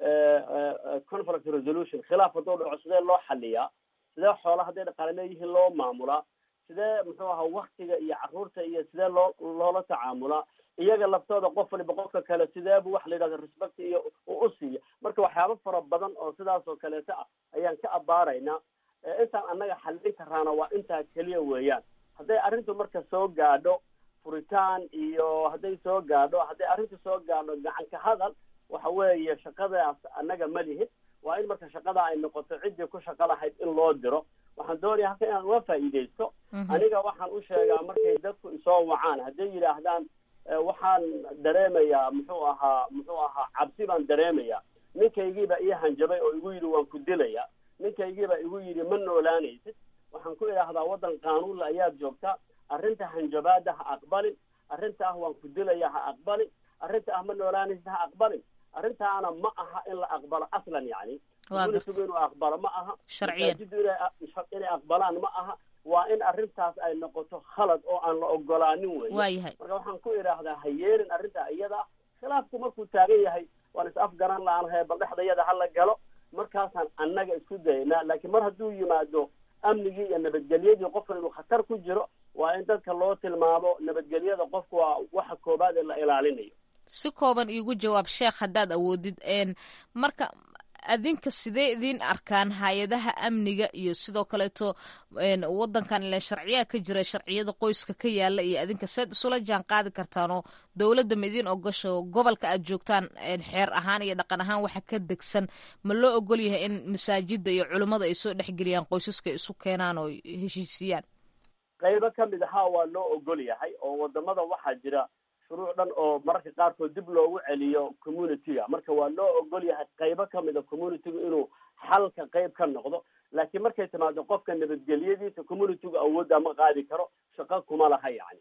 conflict resolution khilaaf hadduu dhaco sidee loo xaliyaa sidee xoola hadday dhaqaale leeyihiin loo maamulaa sidee muxuu ahaa waktiga iyo caruurta iyo sidee loo loola tacaamulaa iyaga laftooda qof waliba qofka kale sideebu waxa la yidhahda respect iyo u siiya marka waxyaabo fara badan oo sidaas oo kaleeto ah ayaan ka abaaraynaa intaan annaga xallin karaana waa intaa keliya weeyaan hadday arrintu marka soo gaadho furitaan iyo hadday soo gaadho hadday arrintu soo gaadho gacan ka hadal waxa weeye shaqadaas annaga ma lihin waa in marka shaqada ay noqoto ciddii ku shaqo lahayd in loo diro waxaan doonaya halka inaan uga faa'iidaysto aniga waxaan u sheegaa markay dadku isoo wacaan hadday yidhaahdaan waxaan dareemayaa muxuu ahaa muxuu ahaa cabsi baan dareemayaa ninkaygiiba ii hanjabay oo igu yidhi waan ku dilaya ninkaygiiba igu yidhi ma noolaanaysid waxaan ku idhaahdaa waddan qaanuunla ayaad joogtaa arrinta hanjabaada ha aqbalin arrinta ah waan ku dilaya ha aqbalin arrinta ah ma noolaanaysid ha aqbalin arrintaana ma aha in la aqbalo aslan yani communitigu inuu aqbalo ma aha masaajidu inay aqbalaan ma aha waa in arrintaas ay noqoto khalad oo aan la ogolaanin wey waayahay marka waxaan ku idhaahdaa ha yeelin arrintaa iyada khilaafku markuu taagan yahay waan is afgaran laanahay bal dhexdayada hala galo markaasaan annaga isku daynaa laakiin mar hadduu yimaado amnigii iyo nabadgelyadii qofkan inuu khatar ku jiro waa in dadka loo tilmaamo nabadgelyada qofku waa waxa koobaad ee la ilaalinayo si kooban iigu jawaab sheekh haddaad awoodid marka adinka sidee idiin arkaan hay-adaha amniga iyo sidoo kaleeto wadankan ilen sharciyaa ka jira sharciyada qoyska ka yaala iyo adinka seed isula jaan qaadi kartaanoo dowladda ma idiin ogasho gobolka aad joogtaan xeer ahaan iyo dhaqan ahaan waxa ka degsan ma loo ogol yahay in masaajida iyo culimmada ay soo dhexgeliyaan qoysaska isu keenaan oo heshiisiyaan qaybo kamid ahaa waa loo ogol yahay oo wadamada waxaa jira shuruuc dhan oo mararka qaarkood dib loogu celiyo community-ga marka waa loo ogol yahay qaybo kamid a community-gu inuu xalka qayb ka noqdo laakiin markay timaado qofka nabadgelyadiisa community-gu awoodda ma qaadi karo shaqo kuma laha yani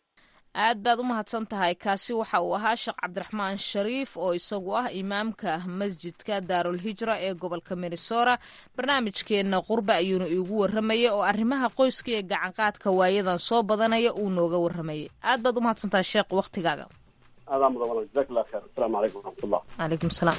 aad baad u mahadsan tahay kaasi waxa uu ahaa sheekh cabdiraxmaan shariif oo isagu ah imaamka masjidka daarul hijra ee gobolka minnesota barnaamijkeenna qurbe ayuuna iigu waramayay oo arrimaha qoyska iyo gacanqaadka waayadan soo badanaya uu nooga waramayay aad baad u mahadsan tahay sheekh waktigaaga aadaa mudan walaal jazaak allah kheer asalaamu calaykum waraxmatullah calaykum salaam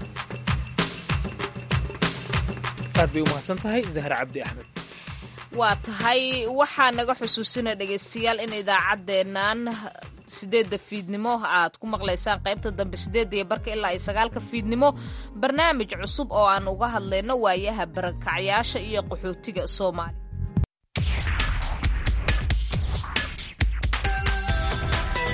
aad bay u mahadsan tahay zahra cabdi axmed waa tahay waxaa naga xusuusina dhegaystayaal in idaacaddeennan sideedda fiidnimo aad ku maqlaysaan qaybta dambe sideedda iyo barka ilaa iyo sagaalka fiidnimo barnaamij cusub oo aan uga hadlayno waayaha barakacyaasha iyo qaxootiga soomaaliya